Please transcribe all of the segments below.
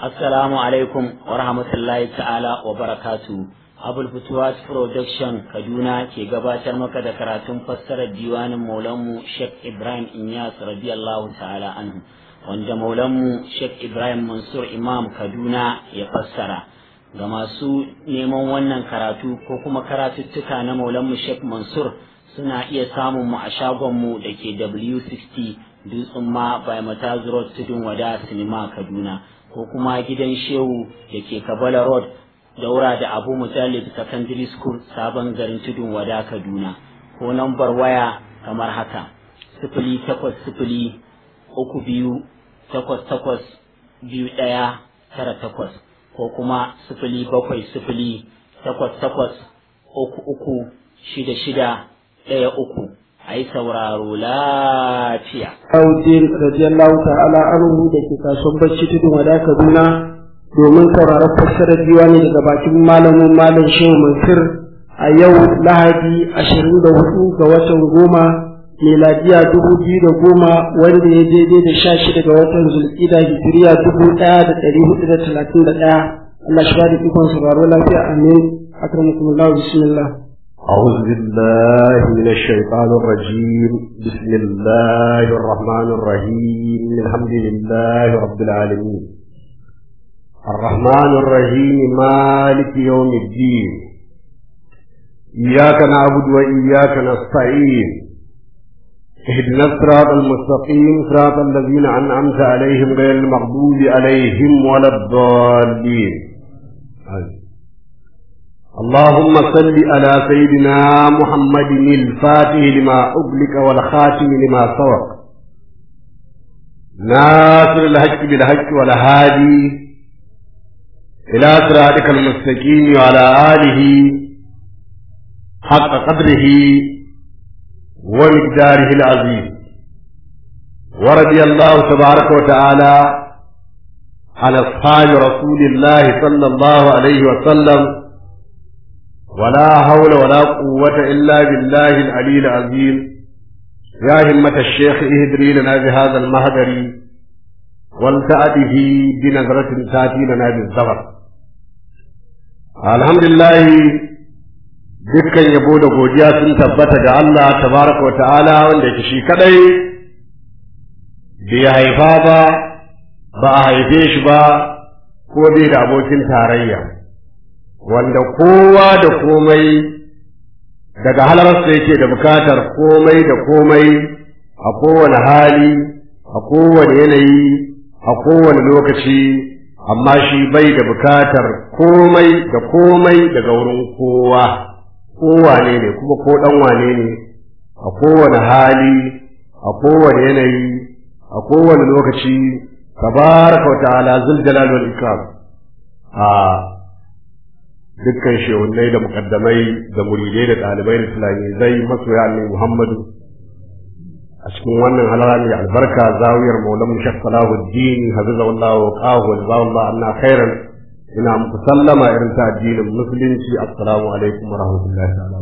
Assalamu alaikum wa rahmatullahi ta'ala wa barakatu. Abul Futuwas Production Kaduna ke gabatar maka da karatun fassarar diwanin Maulanmu Sheikh Ibrahim Inyas radiyallahu ta'ala anhu wanda Maulanmu Sheikh Ibrahim Mansur Imam Kaduna ya fassara. Ga masu neman wannan karatu ko kuma karatuttuka na Maulanmu Sheikh Mansur suna iya samun mu a shagonmu da ke W60 Dutsen ma by Mataz Road Tudun Wada Sinima Kaduna. ko kuma gidan shehu da ke kabala road daura da abu mujallid secondary school sabon garin tudun wada kaduna ko nambar waya kamar haka sifili takwas sifili uku biyu takwas takwas biyu ɗaya tara takwas ko kuma sifili bakwai sifili takwas takwas uku uku shida shida ɗaya uku a yi sauraro lafiya. Audin radiyallahu ta'ala anhu da ke kasuwar bacci tudun wada Kaduna domin sauraron fassarar diwani daga bakin malamin malam Shehu Mansur a yau Lahadi ashirin da hudu ga watan goma miladiya dubu biyu da goma wanda ya daidai da sha shida ga watan zulƙida hijiriya dubu ɗaya da ɗari hudu da talatin da ɗaya Allah shi ba da ikon sauraro lafiya amin akramakumullahu bismillah أعوذ بالله من الشيطان الرجيم بسم الله الرحمن الرحيم الحمد لله رب العالمين الرحمن الرحيم مالك يوم الدين إياك نعبد وإياك نستعين اهدنا الصراط المستقيم صراط الذين أنعمت عليهم غير المغضوب عليهم ولا الضالين آمين اللهم صل على سيدنا محمد الفاتح لما أغلق والخاتم لما سبق ناصر الحق بالحق والهادي إلى صراطك المستقيم وعلى آله حق قدره ومقداره العظيم ورضي الله تبارك وتعالى عن أصحاب رسول الله صلى الله عليه وسلم ولا حول ولا قوة إلا بالله العلي العظيم يا همة الشيخ اهدري لنا بهذا المهدر والتأته بنظرة تأتي لنا بالزبر الحمد لله dukkan yabo da godiya sun tabbata ga Allah tabaraka wa ta'ala wanda ke shi kadai bai haifa ba ba a haife shi ba ko bai da abokin tarayya wanda kowa da komai daga halarsa yake da bukatar komai da komai a kowane hali a kowane yanayi a kowane lokaci amma shi bai da bukatar komai da komai daga wurin kowa kowane ne kuma ko dan wane ne a kowane hali a kowane yanayi a kowane lokaci tabaraka wa ta'ala zul jalal wal ikram a dukkan shehunai da mukaddamai da muridai da ɗalibai da zai masoya annabi Muhammadu a cikin wannan halara mai albarka zawiyar maulan shek salahuddin hafizahullah wa qahu wa jazakallah anna khairan ina muku sallama irin ta addinin musulunci assalamu alaikum wa rahmatullahi ta'ala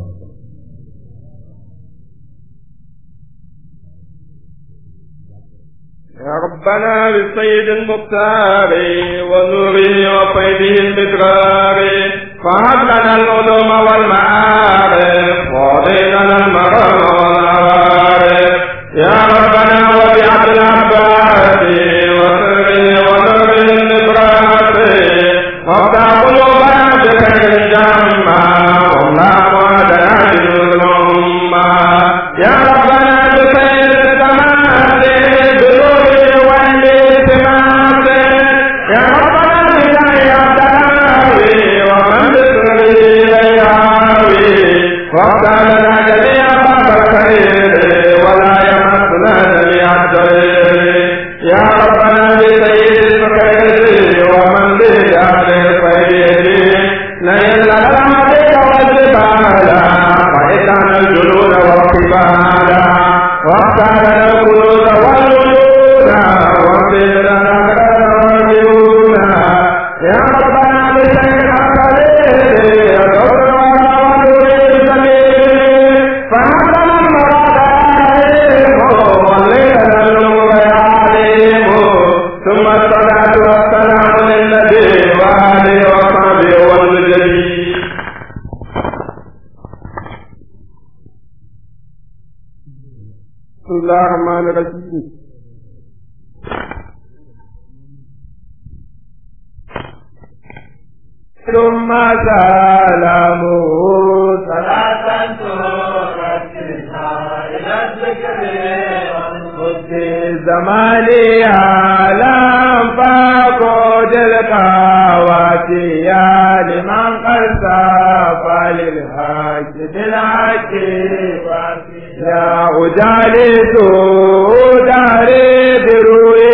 يا ربنا بالسيد المختار ونوره وفيده المدرار فهب لنا العلوم والمعارف وعلي لنا المرام والعوارف يا ربنا وبعبد العباس وسره ونور النبراس وافتح قلوبنا بخير الجمع والله وعدنا بالأمة يا ربنا بخير التمام بنور والالتماس يا ربنا بخير التمام ومن بسره الرحمن الرحيم ثم سلامه صلاة ترتلها إلى الذكر والخد زماني لم فقد القواتي لمن قد سافى للحج بالحج يا أجالس داري بروي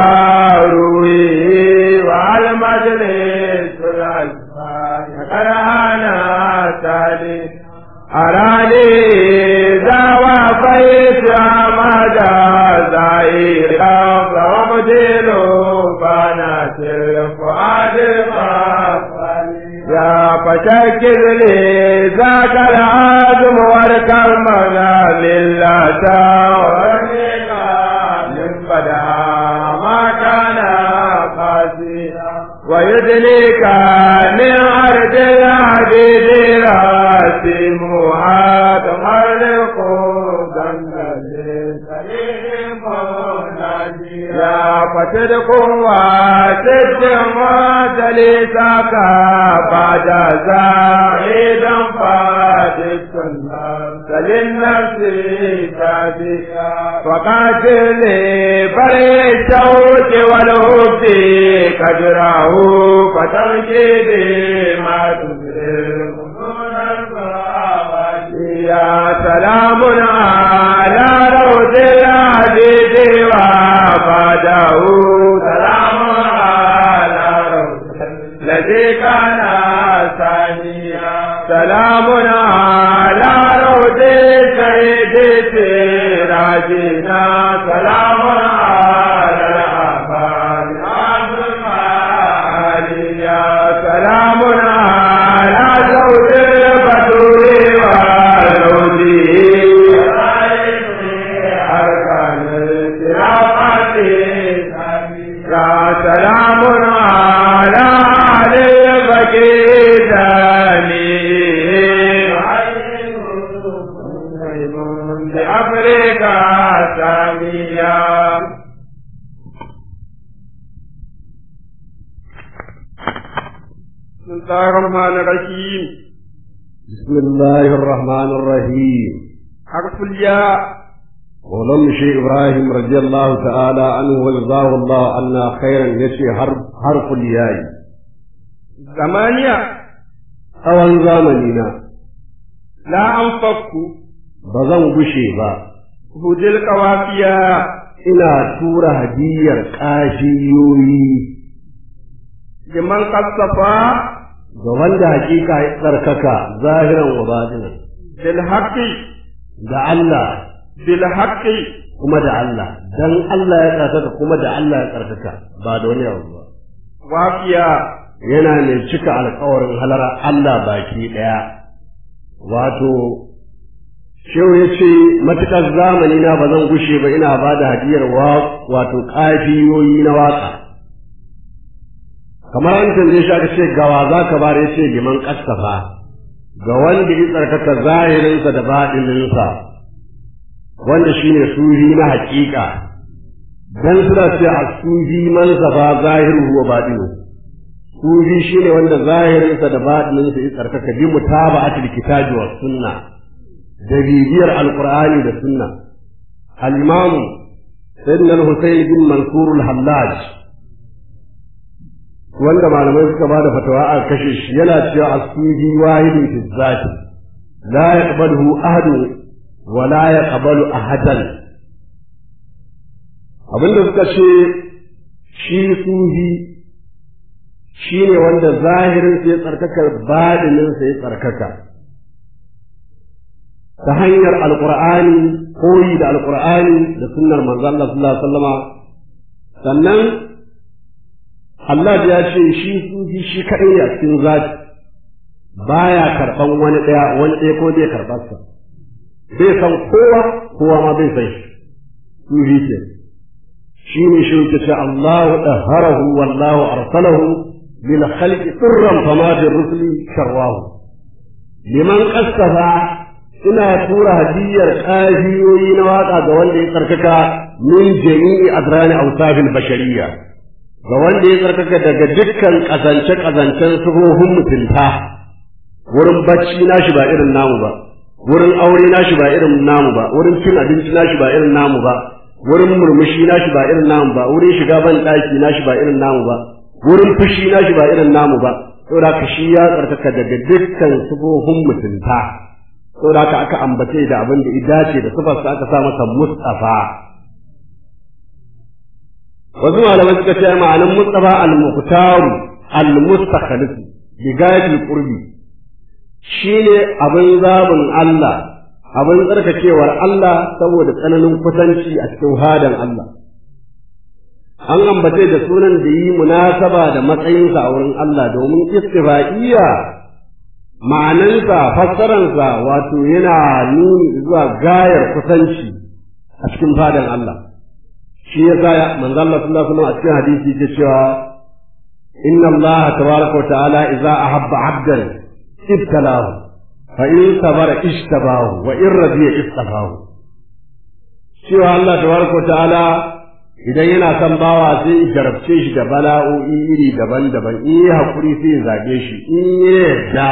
وروي والمجلس الألفان كرهنا تالي أراني ذا وفيت أمد زائرا فمدل بنات الفؤاد يا فشكر لي ذاك العزم والكرمنا لله من بدا ما كان قاسيا ويدليك من أرض العبيد راسمها تمرق يا فتدق وتدم وتليسك بعد زاهدا فاتك فللنفس تاديا فقاتل بري الشوك والهب كجراه فتركي ما تبرر يا سلام على روض العبيد وفاده سلام على روض الذي كان ثانيا سلام على روض سيد سراجنا سلام على الأحباب عبد الماليا سلام على زوج البدور والعودي أركان الصراط يا سلام على علي بكيتاني بأفريقا سامية بسم الله الرحمن الرحيم بسم الله الرحمن الرحيم حرف الياء ولم شيء إبراهيم رضي الله تعالى عنه وجزاه الله عنا خيرا يشي حرف حرف الياء ثمانية أول زمننا لا أنفق بزن بشي با هدي القوافية ina tura hadiyar kashiyoyi لمن قد صفى ga wanda hakika ya tsarkaka zahiran wa batinan بالحق da Allah بالحق kuma da Allah dan Allah ya tsarkaka kuma da Allah ya tsarkaka ba da wani abu ba وافية yana mai cika alkawarin halara Allah baki ɗaya. Wato, Shehu ya ce, matuƙar zamani na ba zan gushe ba ina ba da hadiyar wato ƙafiyoyi na waƙa. Kamar an tambaye shi aka ce gawa za ka bada ya ce liman ƙasafa, ga wanda ya tsarkaka zahirinsa da baɗininsa, wanda shi ne suhi na haƙiƙa, dan suna ce a suhi man safa zahiru wa baɗinu. sufi shi ne wanda zahirinsa da baɗininsa ya tsarkaka bi mutaba'atul kitabi was sunna da bibiyar alqur'ani da sunna al-imam sayyidina al-husayn bin mansur al-hallaj wanda malamai suka bada fatawa a kashe shi yana cewa as-sufi wahidun fi zati la yaqbaluhu ahadun wa la yaqbalu ahadan abinda suka ce shi sufi shi ne wanda zahirinsa ya tsarkaka baɗininsa ya tsarkaka ta hanyar alƙur'ani koyi da alƙur'ani da sunnar manzo Allah sallallahu alaihi wasallama sannan Allah ya ce shi sufi shi kaɗai ne a cikin zati baya karɓan wani ɗaya wani ɗaya ko bai karɓar sa bai san kowa kowa ma bai san shi sufi ke shi ne shi ke ce Allahu daharahu wallahu arsalahu للخلق سرا فما بالرسل شراه لمن قصف ina tura hadiyar kafiyoyi na waka ga wanda ya tsarkaka min jami'i adrani awsafil bashariyya ga wanda ya tsarkaka daga dukkan kazance kazancen suhohin mutunta wurin bacci nashi ba irin namu ba wurin aure nashi ba irin namu ba wurin cin abinci nashi ba irin namu ba wurin murmushi nashi ba irin namu ba wurin shiga ban daki nashi ba irin namu ba wurin fushi nashi ba irin namu ba saboda ka shi ya tsarkaka daga dukkan sufofin mutunta saboda ka aka ambace da abin da dace da sifarsa aka sa masa Mustafa wasu malamai suka ce ma'anan Mustafa al-Muqtaru al-Mustakhlis bi gayatil qurbi shine abin zabin Allah abin tsarkakewar Allah saboda tsananin kusanci a cikin hadan Allah an ambace da sunan da yi munasaba da matsayinsa a wurin Allah domin istifa'iyya ma'anansa fassaransa wato yana nuni zuwa gayar kusanci a cikin fadan Allah shi ya sa manzo Allah sallallahu alaihi wasallam a cikin hadisi ke cewa inna Allah tabaraka wa ta'ala idza ahabba 'abdan ibtalahu fa in sabara ishtabahu wa in radiya istafahu cewa Allah tabaraka wa ta'ala idan yana son bawa sai ya jarabce shi da bala'o'i iri daban-daban in yi haƙuri sai ya zaɓe shi in ya yarda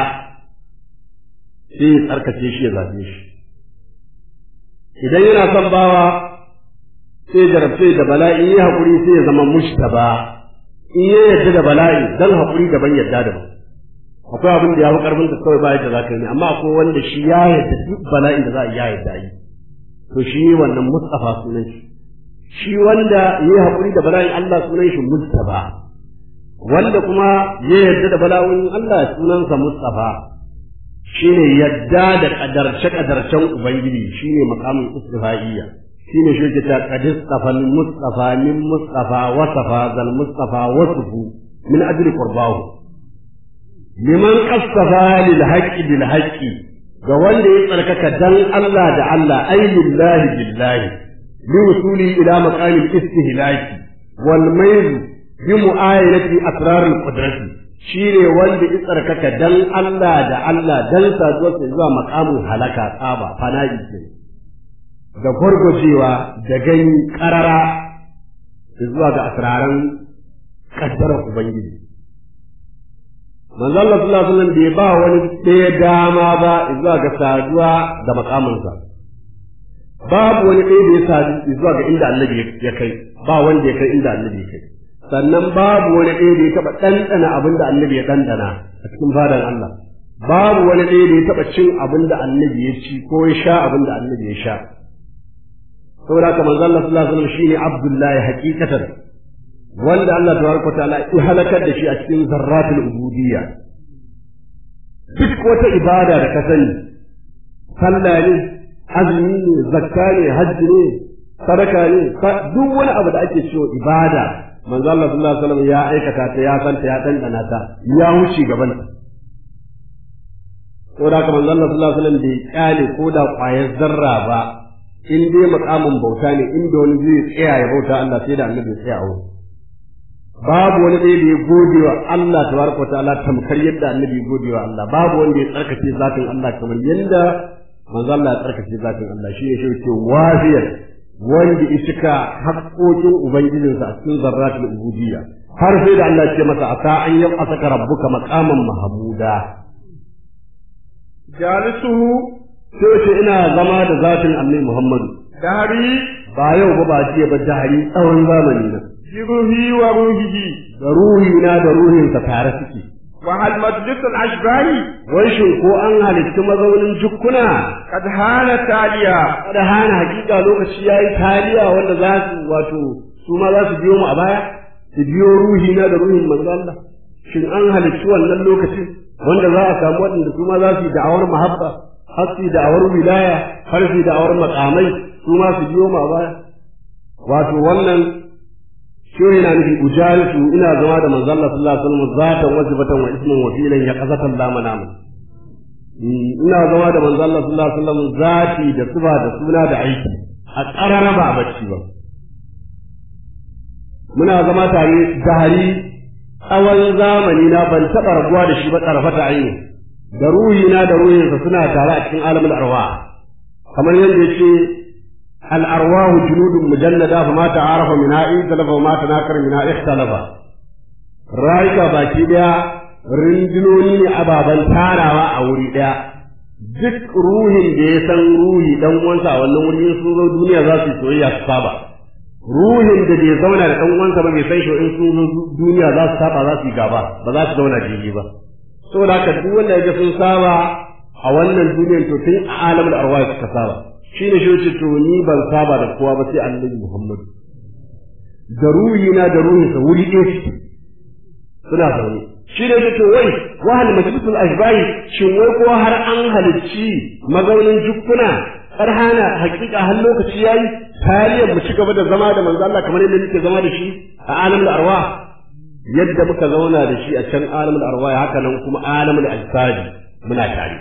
sai ya tsarkace shi ya zaɓe shi idan yana son bawa sai ya jarabce da bala'i in yi haƙuri sai ya zama mushtaba in ya yarda da bala'i dan haƙuri daban yarda daban akwai abin da ya fi ƙarfin ka kawai ba yadda za ka yi amma akwai wanda shi ya yarda duk bala'in da za a yi ya yarda yi to shi wannan mustafa sunan shi shi wanda ya yi haƙuri da bala'in Allah sunan shi Mustapha wanda kuma ya yarda da bala'in Allah sunansa Mustapha shine yadda da kadarce kadarcen Ubangiji shine makamin istifa'iyya shine shi ke ta qadis tafal Mustafa min Mustafa wasafa zal Mustafa wasfu min ajli qurbahu liman qasafa lil haqqi bil haqqi ga wanda ya tsarkaka dan Allah da Allah ay lillahi billahi بوصوله إلى مقام الاستهلاك والميل بمعاينة أسرار القدرة shine wanda ya tsarkaka dan Allah da Allah dan saduwarsa zuwa makamin halaka tsaba fana'i ke da gwargwajewa da gani karara zuwa ga asraran kaddarar Ubangiji. Manzo Allah sallallahu alaihi wasallam bai ba wani ɗaya dama ba zuwa ga saduwa da makaminsa. babu wani ɗaya da ya sadu zuwa ga inda annabi ya kai ba wanda ya kai inda annabi ya kai sannan babu wani ɗaya da ya taɓa ɗanɗana abin da annabi ya ɗanɗana a cikin fadan Allah babu wani ɗaya da ya taɓa cin abin da annabi ya ci ko ya sha abin da annabi ya sha saboda haka manzo Allah sallallahu alaihi wasallam shine Abdullahi hakikatan wanda Allah tabaraka ta'ala ya halakar da shi a cikin zarratul ubudiyya duk wata ibada da ka sani sallah ne azumi ne zakka ne hajji ne sadaka ne duk wani abu da ake cewa ibada manzo Allah sallallahu alaihi wasallam ya aikata ta ya santa ya dandana ta ya wuce gaban ta ko da manzo Allah sallallahu alaihi wasallam bai kyale ko da kwayar zarra ba in dai makamin bauta ne inda wani zai tsaya ya bauta Allah sai da annabi ya tsaya a babu wani ɗaya da ya gode wa Allah tabaraka wa ta'ala tamkar yadda annabi ya gode wa Allah babu wanda ya tsarkake zatin Allah kamar yadda manzo Allah ya tsarkake zatin Allah shi ne shi wafiyar wanda ya cika haƙoƙin ubangijinsa a cikin zarratul ubudiyya har sai da Allah ya ce masa asa an yi asaka rabbuka maqaman mahmuda jalisuhu sai ce ina zama da zatin Annabi Muhammadu dari ba yau ba ba jiya ba jahari tsawon zamani na bi ruhi wa ruhihi da ruhi na da ruhinsa tare suke wa hal majlisul ashbahi wai shin ko an halitta mazaunin jukkuna kad hana taliya kada hana hakika lokaci yayi taliya wanda za su wato su ma za su biyo mu a baya su biyo ruhi na da ruhin manzo Allah shin an halitta wannan lokacin wanda za a samu waɗanda su ma za su yi da'awar mahabba har su yi da'awar wilaya har su yi da'awar makamai su ma su biyo mu a baya wato wannan shi yana nufi ujalisu ina zama da manzo Allah sallallahu alaihi wasallam zatan wajibatan wa isman wa filan ya qazatan la manamu ina zama da manzo Allah sallallahu alaihi wasallam zati da suba da suna da aiki a karara ba bacci ba muna zama tare dahari tsawon zamani na ban taɓa rabuwa da shi ba tsarfata aini da ruhina da ruhinsa suna tare a cikin alamul arwa kamar yadda yake al arwahu junudun mujallada fa ma ta'arafa min ha'i talafa ma tanakar min ha'i ikhtalafa rayuka baki daya rundunoni ne ababen tarawa a wuri daya duk ruhin da ya san ruhi dan uwansa a wannan wuri sun zo duniya za su yi soyayya su saba ruhin da bai zauna da dan uwansa ba bai san shi in sun zo duniya za su saba za su yi gaba ba za su zauna jini ba saboda haka duk wanda ya sun saba a wannan duniyar to tun a alamul arwah suka saba shi ne shi to ni ban saba da kowa ba sai annabi Muhammad da ruhina da ruhinsa wuri ɗaya suke suna zaune shi ne to wai wahal majlisul ashbahi shin wai ko har an halicci mazaunin jukkuna har hana hakika har lokaci yayi tarihin mu ci gaba da zama da manzo Allah kamar yadda muke zama da shi a alamul arwah yadda muka zauna da shi a can alamul arwah haka nan kuma alamul ajsadi muna tare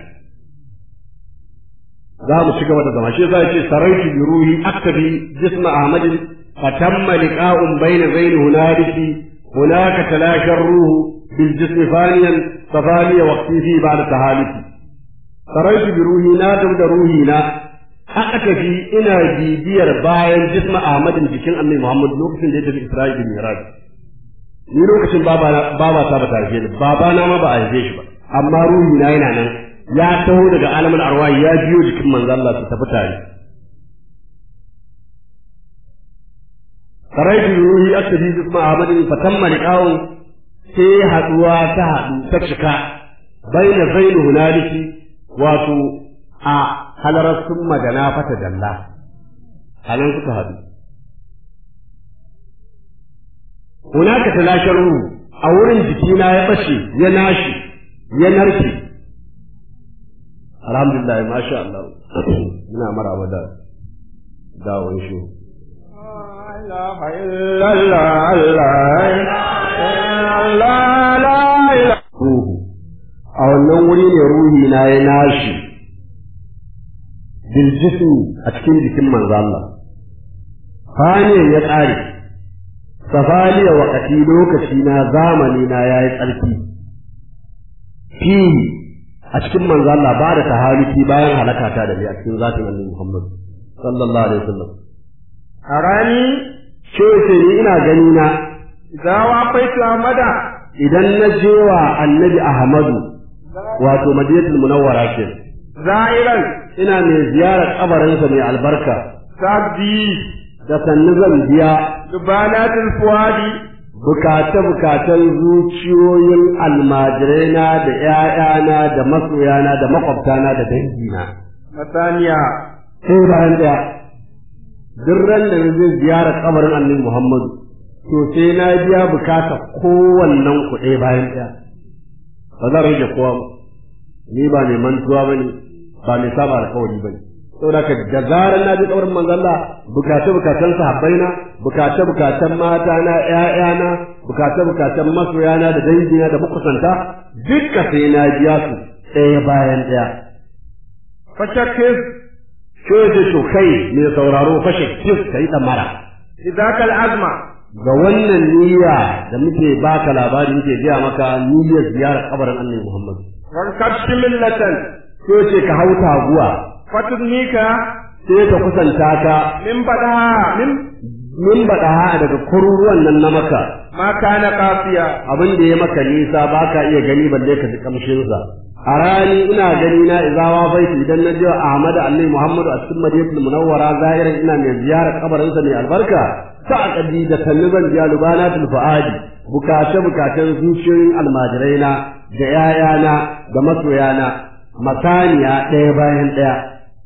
za mu ci gaba da zama shi zai ce saraitu bi ruhi aktabi jisma ahmadin fatamma liqa'un bayna zaini hunaliki hunaka talasha ruhu bil jismi faniyan fafani waqti fi ba'da tahaliki saraitu bi ruhi na da ruhi na aktabi ina bibiyar bayan jisma ahmadin jikin annabi muhammad lokacin da ya tafi isra'i bin miraj ni lokacin baba baba ta ba ta haife ni baba na ma ba a haife shi ba amma ruhi na yana nan ya taho daga alamin arwahi ya biyo jikin manzo Allah su tafi tare saraitu ruhi aktabi jisma ahmadin fatamma liqa'u sai haduwa ta hadu ta cika baina zainu hunaliki wato a halarar sun magana fata dalla halan suka hadu hunaka talashar ruhu a wurin jikina ya bashe ya nashi ya narke alhamdulillah masha Allah muna maraba da dawon shi إله إلا الله الله الله لا إله ruhu a wannan wuri ne ruhi na ya nashi bil jismi a cikin jikin manzo Allah fane ya ƙare safaliya wakati lokaci na zamani na yayi tsarki fi a cikin manzo Allah ba da tahaliki bayan halakata da ni a cikin zatin Annabi Muhammad sallallahu alaihi wasallam أراني ce ce ni ina gani na إذا وافيت أحمد idan na je wa Annabi Ahmadu wato Madinatul Munawwara ke زائرا ina mai ziyarar kabarinsa mai albarka سعدي da sannu zan biya دبانات الفؤاد bukace-bukacen zuciyoyin almajiraina da ‘ya'yana da masoyana da makwabtana da dangina. مثانيا Sai bayan ɗaya, duk ran da zai ziyara kabarin annabi Muhammadu, to sai na biya bukata kowannen ku ɗaya bayan ɗaya. Ba zan rage kowa ba, ni ba mai mantuwa ba ne, ba mai saba alkawari ba ne. Saboda ka da zarar na ji kabarin manzon Allah bukace-bukacen sahabbaina, bukace-bukacen matana, ‘ya'yana, bukace-bukacen masoyana da dangina da makusanta, duka sai na biya su ɗaya bayan ɗaya. فشكر Ko ce to kai mai sauraro fashe kif ka yi ɗamara. لذاك العزم Ga wannan niyya da muke baka labari muke gaya maka niyyar ziyarar kabarin Annabi Muhammad. وانكبت ملة Ko ce ka hau taguwa فتدنيك sai ka kusanta ka من بدها من min baɗa daga kururuwan nan na maka ما كان قاسيا abin da ya maka nisa ba ka iya gani balle ka ji kamshinsa. A rani ina gani na izawa baiti idan na je Ahmad Annabi Muhammadu a cikin Madinatul Munawwara zahiran ina mai ziyarar kabarinsa mai albarka ta akadi da sannu zan biya lubanatul fuadi bukace bukacen zuciyoyin almajiraina da yayana da masoyana masaniya ɗaya bayan ɗaya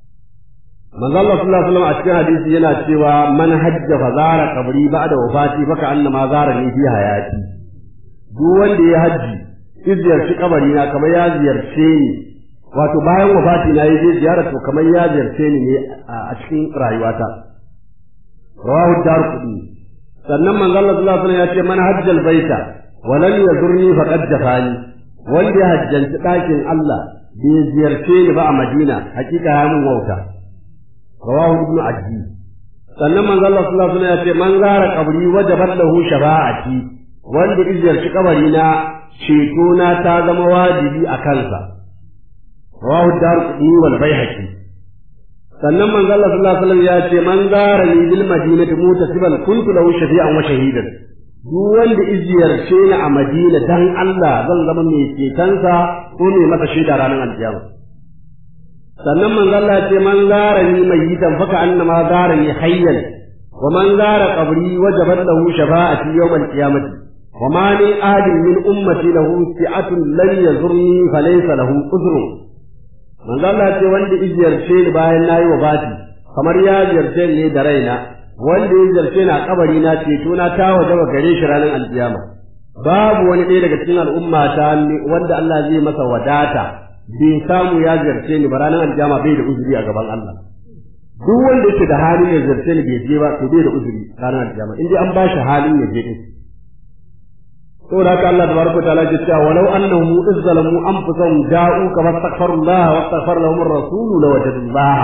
manzo Allah sallallahu alaihi wasallam a cikin hadisi yana cewa man hajja fa zara qabri ba'da wafati fa ka annama zara ni fi hayati duk wanda ya haji ya ziyarci kabari na kamar ya ziyarce ni wato bayan wafati na yi ziyara to kamar ya ziyarce ni ne a cikin rayuwata rawahu darqudi sannan manzo Allah sallallahu alaihi wasallam ya ce man hajjal baita wa lam yazurni faqad jafani wanda ya hajjanci ɗakin Allah bai ziyarce ni ba a Madina hakika ya mun wauta rawahu ibnu ajji sannan manzo Allah sallallahu alaihi wasallam ya ce man zara qabri wajabat lahu shafa'ati wanda ya ziyarci kabari na ceto na ta zama wajibi a kansa rawahu darqutni wal baihaqi sannan manzo Allah sallallahu alaihi wasallam ya ce man zara ni bil madinati mutasiban kuntu lahu shafi'an wa shahidan duk wanda iziyarce ni a Madina dan Allah zan zama mai cetonsa ko mai masa shaida ranar alkiyama sannan manzo Allah ya ce man zara ni mayitan faka annama zara ni hayyan wa man zara qabri wajabat lahu shafa'ati yawm al-qiyamati wa ma min ahadin min ummati lahu si'atun lan yazurni falaysa lahu udhrun manzo Allah ce wanda iziyarce ni bayan nayi wafati kamar ya ziyarce ni da raina wanda ya ziyarce ni a kabari na ceto na ta wajaba gare shi ranar alkiyama babu wani ɗaya daga cikin al'umma ta wanda Allah zai masa wadata bai samu ya ziyarce ni ba ranar alkiyama bai da uzuri a gaban Allah duk wanda yake da halin ya ziyarce ni bai je ba to bai da uzuri ranar alkiyama in dai an ba shi halin ya je din saboda haka Allah tabaraka ta'ala ya ce walau annahum izzalamu anfusahum ja'u kama astaghfirullah wa astaghfar lahum ar-rasul lawajadullah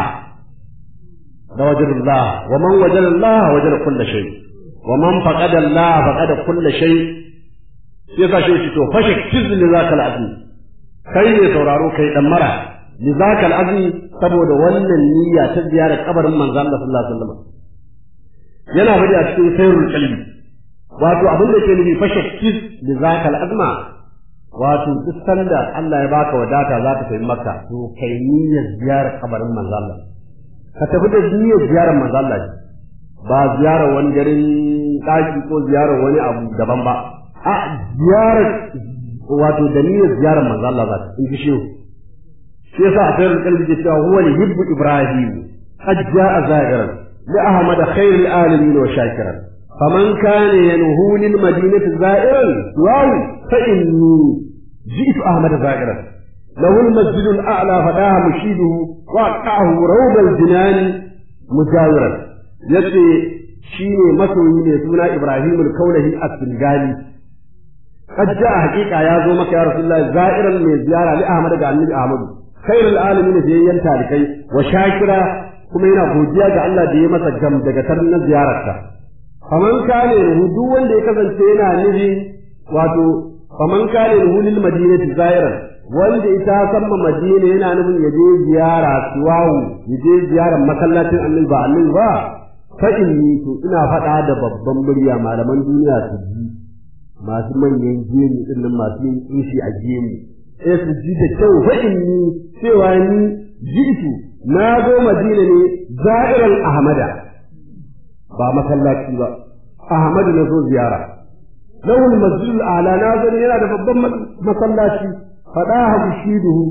lawajadullah wa man wajada Allah wajada kull shay wa man faqada Allah faqada kull shay sai ka shi to fashe kizni zakal azmi kai ne sauraro kai dan mara li zakal azmi saboda wannan niyya ta ziyarar kabarin manzo Allah sallallahu alaihi wasallam yana faɗi a cikin sayyidul qalbi wato abin da ke nufi fashe kis da zaka al'azma wato duk sanda Allah ya baka wadata za ka tafi makka to kai niyyar ziyarar kabarin manzo Allah ka tafi da niyyar ziyarar manzo Allah ba ziyarar wani garin daki ko ziyarar wani abu daban ba a ziyarar wato da niyyar ziyarar manzo Allah za ka in ji shehu shi yasa a sayar kalbi ke cewa huwa yuhibbu ibrahim qad jaa za'iran li ahmad khairil alamin wa shakiran فمن كان ينهو للمدينة زائرا واو فإني جئت أحمد زائرا له المسجد الأعلى فداها مشيده وقعه روض الجنان مجاورا يتي شيني مسوي ne suna Ibrahim al-Kaulahi as-Singali قد جاء حقيقة يا زو مكة يا رسول الله زائرا من زيارة لأحمد ga annabi Ahmad خير العالمين jayyan talikai wa shakira kuma yana godiya ga Allah da ya masa gam daga tarnin ziyararsa faman kane ruhu duk wanda ya kasance yana nufi wato faman kane ruhu lil madinati zairan wanda ita san ma madina yana nufin ya je ziyara suwawu ya je ziyarar masallacin annabi ba annabi ba fa inni to ina faɗa da babban murya malaman duniya su ji masu manyan gemu din nan masu yin kishi a gemu eh su ji da kyau fa inni cewa ni jitu na zo madina ne zairan ahmada ba masallaci ba Ahmadu na zo ziyara lawul masjidul a'la na zo yana da babban masallaci fada habu shiduhu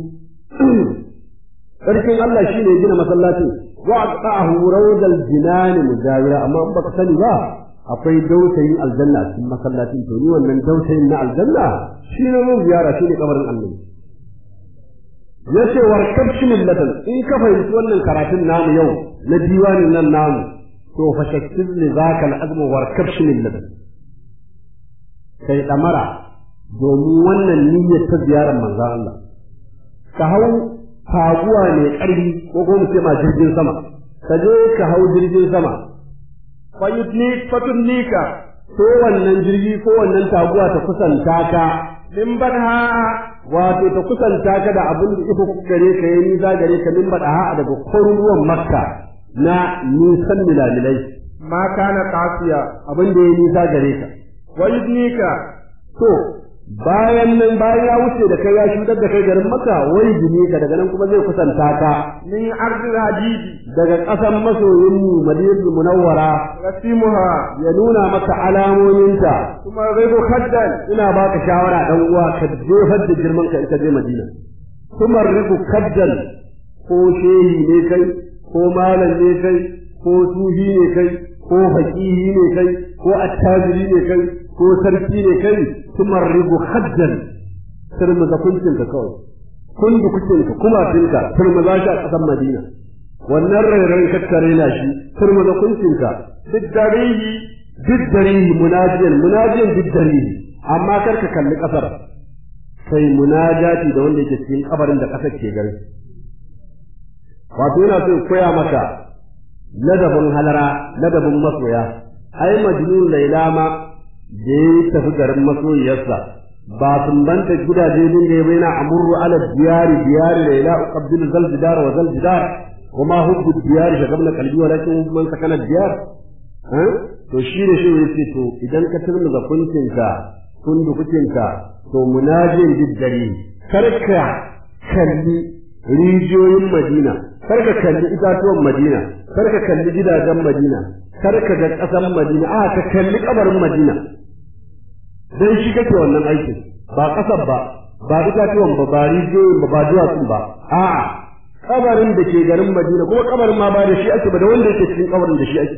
sarkin Allah shi ne gina masallacin wa aqahu rawdal jinan mujawira amma in baka sani ba akwai dautayin aljanna a cikin masallacin to ni wannan dautayin na aljanna shi ne mun ziyara shi ne kabarin annabi yace warkab shi millatan in ka fahimci wannan karatun namu yau na diwanin nan namu to fa shakkir li zaka al-azm warkab shi millatan kai damara domin wannan niyyar ta ziyarar manzon Allah ka hau taguwa mai ƙarfi ko ko mu ce ma jirgin sama ka je ka hau jirgin sama fayutni fatunnika ko wannan jirgi ko wannan taguwa ta kusanta ka min badha wato ta kusanta ka da abin da iko gare ka yi nisa gare ka min bada ha daga kwaruruwan makka na nisan milalilai ma kana qasiya abin da ya nisa gare ka wayudnika to bayan nan bayan ya wuce da kai ya shudar da kai garin makka wai jini ka daga nan kuma zai kusanta ka min ardil hadidi daga ƙasan masoyin mu madinatul munawwara rasimuha ya nuna maka alamominta kuma ghaibu khaddan ina baka shawara dan uwa ka jefar da girman ka in ka je madina kuma ribu kaddan ko shehi ne kai ko malam ne kai ko sufi ne kai ko faqihi ne kai ko attajiri ne kai ko sarki ne kai kuma ribu kaddan turmuza kuncin ka kawai kun da kucin ka kuma tinka turmuza shi a ƙasar madina wannan rairayin kakkare na shi turmuza kuncin ka duk darihi duk darihi munajiyan munajiyan duk darihi amma kar ka kalli kasar sai munajati da wanda yake cikin kabarin da kasar ke gari wato yana so koya maka ladabin halara ladabin masoya ai majnun laila ma da ya tafi garin masoyiyarsa ba sumbanta gidaje din da yana amurru ala diyari diyari la ila uqabbilu zal jidar wa zal jidar kuma hubbu diyari shagabna qalbi walakin man sakana diyar to shi ne shi yace to idan ka turmuza kuncinka kundukucinka to munajin diddare karka kalli rijiyoyin Madina karka kalli itatuwan Madina karka kalli gidajen Madina karka ga ƙasar Madina a ka kalli kabarin Madina dan shi kake wannan aikin ba ƙasar ba ba itatuwan ba ba rijiyoyin ba ba duwatsun ba a'a kabarin da ke garin Madina kuma kabarin ma ba da shi ake ba da wanda yake cikin kabarin da shi ake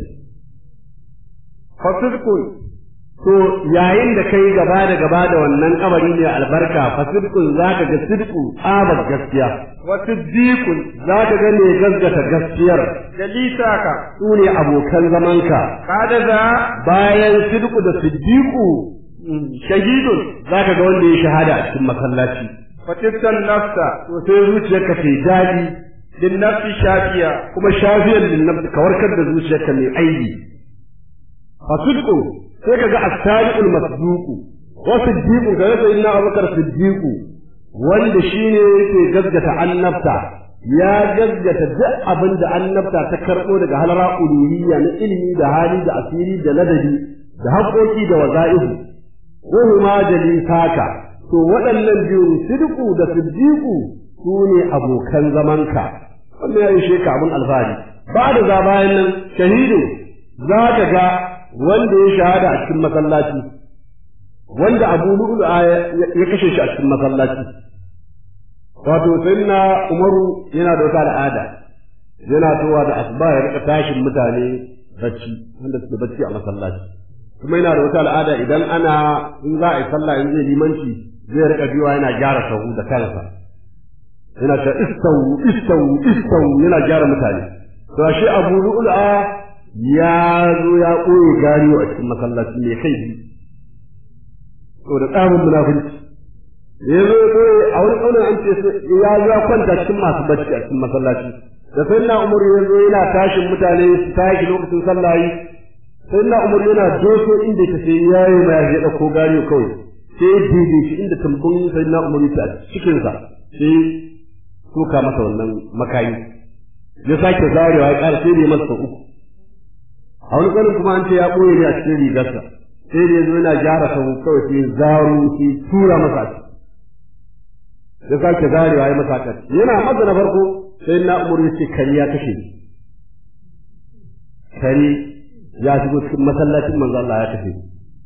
fasidkun to yayin da kai gaba da gaba da wannan kabari ne albarka fasidkun zaka ga sidku tsabar gaskiya wa siddiqun zaka ga ne gaskata gaskiyar jalisaka su ne abokan zamanka kada za bayan sidku da siddiqu shahidun zaka ga wanda ya shahada a cikin masallaci fatistan nafsa to sai zuciyarka ta daɗi din nafsi shafiya kuma shafiyar lin nafsi ka warkar da zuciyarka mai aibi fasidku sai ka ga as-sadiqul masduqu wa siddiqu ga yasa inna abubakar siddiqu wanda shine yake gaskata annabta ya gaskata duk abin da annabta ta karɓo daga halara uluhiyya na ilimi da hali da asiri da ladabi da haƙoƙi da waza'ihu ko huma jalisaka to waɗannan biyun siddiqu da siddiqu su ne abokan zamanka wannan ya yi sheka abin alfahari ba da za bayan nan shahidu za ka ga wanda ya shahada a cikin masallaci wanda abu lu'lu ya kashe shi a cikin masallaci wato sayyidina umaru yana da wata al'ada yana towa da asuba ya rika tashin mutane bacci wanda suke bacci a masallaci kuma yana da wata al'ada idan ana in za a yi sallah in zai limanci zai rika biyowa yana gyara sahu da kansa yana ta istawu istawu istawu yana gyara mutane to ashe abu lu'lu'a ya zo ya ɓoye gariyo a cikin masallaci mai kai to da tsamin munafunci ya zo ya ɓoye a wani ƙaunar an ce ya zo ya kwanta cikin masu bacci a cikin masallaci da sai na umar ya zo yana tashin mutane su tashi lokacin sallah yi sai na umar yana doso inda ta sai ya yi ma ya ɗauko gariyo kawai sai ya daidai shi inda tambun sai na umar ya cikinsa sai tuka masa wannan makayi ya sake zarewa ya ƙara sai da ya masa uku a wani ƙarin kuma an ce ya ɓoye ne a cikin rigarsa sai da ya zo yana gyara sahu kawai sai zaro sai tura masa a ya sake zarewa ya masa kan yana masa na farko sai na umar ya ce kari ya kashe ni kari ya shigo cikin masallacin manzo Allah ya kashe ni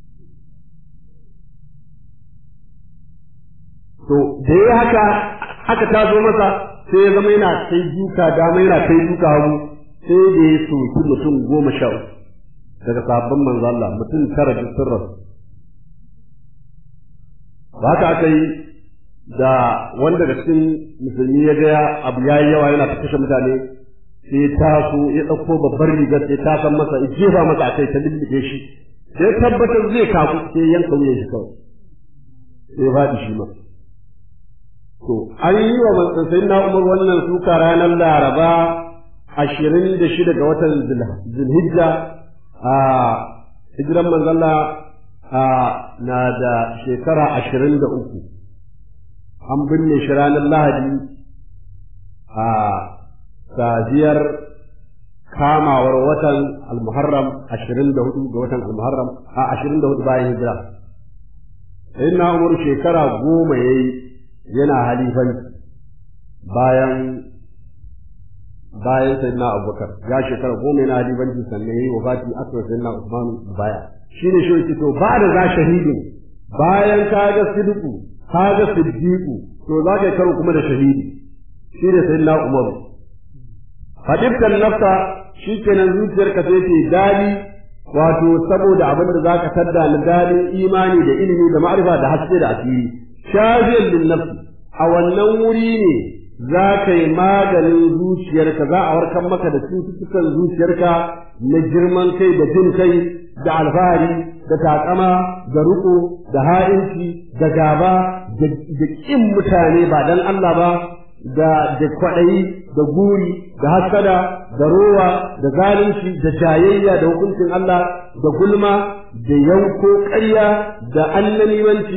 to da ya haka aka tazo masa sai ya zama yana kai duka dama yana kai duka hagu sai da ya soki mutum goma sha uku daga sabbin manzo Allah mutum tara duk sun rasu ba haka aka yi da wanda da cikin musulmi ya ga abu yayi yawa yana ta kashe mutane sai taso ya ɗauko babbar rigar sai ta san masa ya jefa masa a kai ta lullube shi sai tabbatar zai kafu sai yanka wuyan shi kawai sai ya faɗi shi ma to an yi wa sai na umar wannan suka ranar laraba ashirin da shida ga watan zulhijja a hijiran manzalla na da shekara ashirin da uku an binne shi ranar lahadi a safiyar kamawar watan almuharram ashirin da hudu ga watan almuharram a ashirin da hudu bayan hijira sai na umar shekara goma ya yi yana halifanci bayan bayan sayyidina abubakar ya shekara goma yana halifanci sannan yayi wafati aka sayyidina usman baya shine shi yake to ba da za shahidin bayan ka ga sidqu ka ga siddiqu to za ka karo kuma da shahidi shine sayyidina umar hadibtan nafsa shikenan zuciyarka sai ce dadi wato saboda abin da zaka tadda na dadin imani da ilimi da ma'rifa da haske da asiri shafiyar lin nafsi a wannan wuri ne za ka yi maganin zuciyarka za a warkar maka da cututtukan zuciyarka na girman kai da jin kai da alfahari da takama da riko da ha'inci da gaba da ƙin mutane ba dan Allah ba da da kwaɗayi da guri da hasada da rowa da zalunci da jayayya da hukuncin Allah da gulma da yanko ƙarya da annamimanci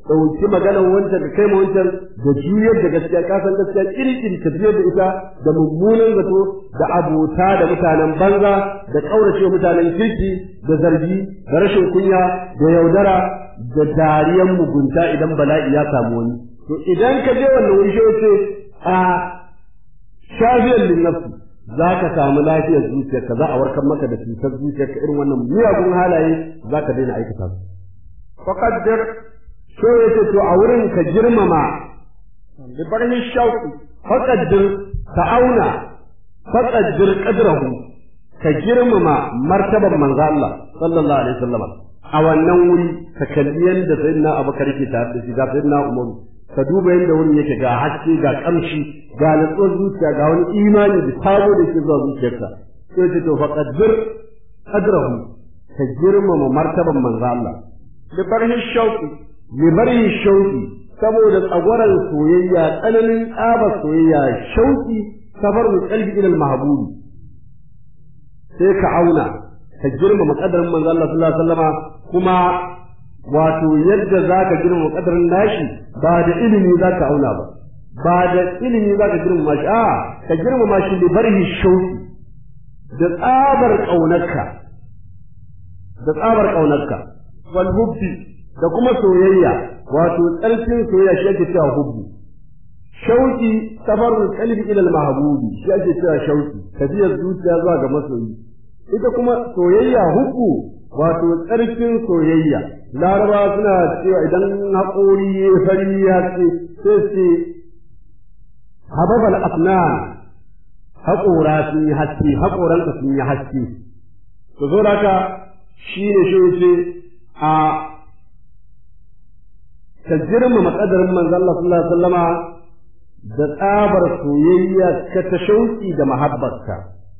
ɗauki maganar wancan da kai ma wancan da juyar da gaskiya ka san gaskiya kirkiri ka juyar da ita da mummunan zato da abota da mutanen banza da ƙaurace mutanen kirki da zargi da rashin kunya da yaudara da dariyan mugunta idan bala'i ya samu wani to idan ka je wannan wuri shi ce a shafiyar linnafsi za ka samu lafiyar zuciyarka za a warkar maka da cutar zuciyarka irin wannan miyagun halaye za ka daina aikata su. فقدر So ya ce to a wurin ka girmama ببره الشوق faƙaddir ka auna faƙaddir ƙadrahu ka girmama martaban manzo Allah sallallahu alaihi wasallam a wannan wuri ka kalli yadda sayyidina Abubakar ke tare da shi ga sayyidina Umar ka duba yadda wurin yake ga haske ga kamshi ga natsuwar zuciya ga wani imani da sabo da ke zuwa zuciyarka sai ce to faqaddir qadrahu ka girmama martaban manzo Allah ببره الشوق libari shauki saboda tsagwaran soyayya tsananin tsaba soyayya shauki safarul qalbi ila al-mahbubi sai ka auna ka girmama kadarin manzo Allah sallallahu alaihi wasallama kuma wato yadda zaka girmama kadarin nashi ba da ilimi zaka auna ba ba da ilimi zaka girmama shi a ka girmama shi libarihi shauki da tsabar kaunarka da tsabar kaunarka wal hubbi da kuma soyayya wato tsarkin soyayya shi ake cewa hubbu shauki safarul qalbi ila al-mahbubi shi ake cewa shauki tafiyar zuciya zuwa ga masoyi ita kuma soyayya hubbu wato tsarkin soyayya laraba suna cewa idan haƙori ya fari ya ce sai ce hababal afnan haƙora sun yi haske haƙoranka sun yi haske to zo haka shi ne shi ce a ka girmama ƙadarin manzo Allah sallallahu alaihi wasallama da tsabar soyayya ka ta shauki da mahabbarka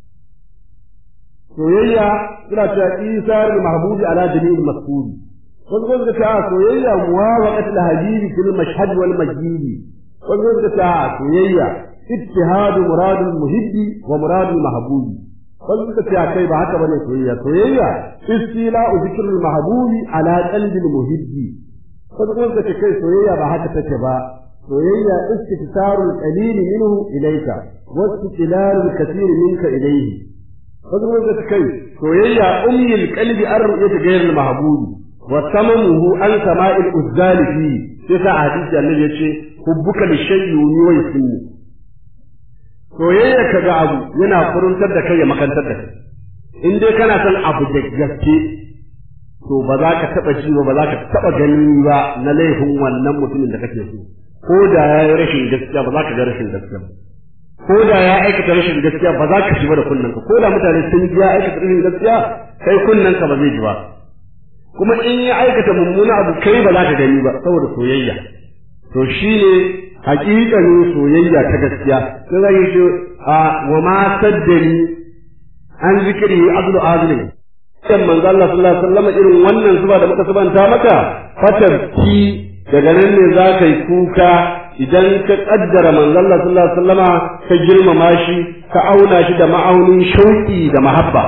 soyayya suna cewa isar da mahbubi ala jami'il mas'uli wasu kuma suka ce a soyayya muwafaqat al habibi fil mashhad wal majidi wasu kuma suka ce a soyayya ittihadu muradul muhibbi wa muradul mahbubi wasu suka ce a kai ba haka bane soyayya soyayya istila'u dhikrul mahbubi ala qalbil muhibbi wasu kuma suka ce kai soyayya ba haka take ba soyayya istiftarul qalil minhu ilayka wa istiqlalul kathir minka ilayhi wasu kuma suka ce kai soyayya umyil qalbi an ru'yati ghayril mahbubi wa samamuhu an sama'il uzzali fi sai sa hadisi annabi yace hubbuka li shay'in wa yusinni soyayya kaga abu yana furuntar da kai ya makantar da kai in dai kana son abu da gaske to ba za ka taɓa ji ba za ka taɓa gani ba na laifin wannan mutumin da kake so ko da ya yi rashin gaskiya ba za ka ga rashin gaskiya ba ko da ya aikata rashin gaskiya ba za ka ji ba da kunnanka ko da mutane sun ji ya aikata rashin gaskiya kai kunnanka ba zai ji ba kuma in ya aikata mummuna abu kai ba za ka gani ba saboda soyayya to shine hakikanin soyayya ta gaskiya sai zai yi a wa ma saddani an zikiri abdu azlim kan manzo Allah sallallahu alaihi wasallam irin wannan zuba da muka subanta maka fatar ki daga nan ne za ka yi kuka idan ka kaddara manzo Allah sallallahu alaihi wasallama ka girmama shi ka auna shi da ma'aunin shauki da mahabba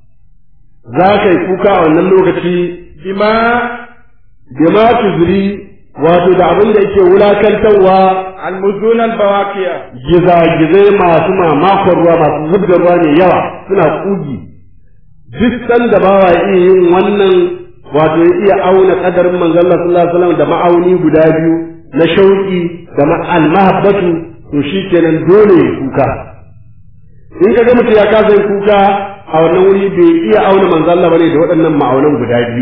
za ka yi kuka a wannan lokaci bima bima tuzri wato da abin da yake wulakantarwa almuzun albawaqiya gizagizai masu mamakon ruwa masu zubda ruwa mai yawa suna kugi duk sanda ba wa iya yin wannan wato ya iya auna kadarin manzon Allah sallallahu alaihi wasallam da ma'auni guda biyu na shauki da al-mahabbatu to shikenan dole ya kuka in ka ga mutum ya kasa yin kuka a wannan wuri bai iya auna manzon Allah bane da waɗannan ma'aunan guda biyu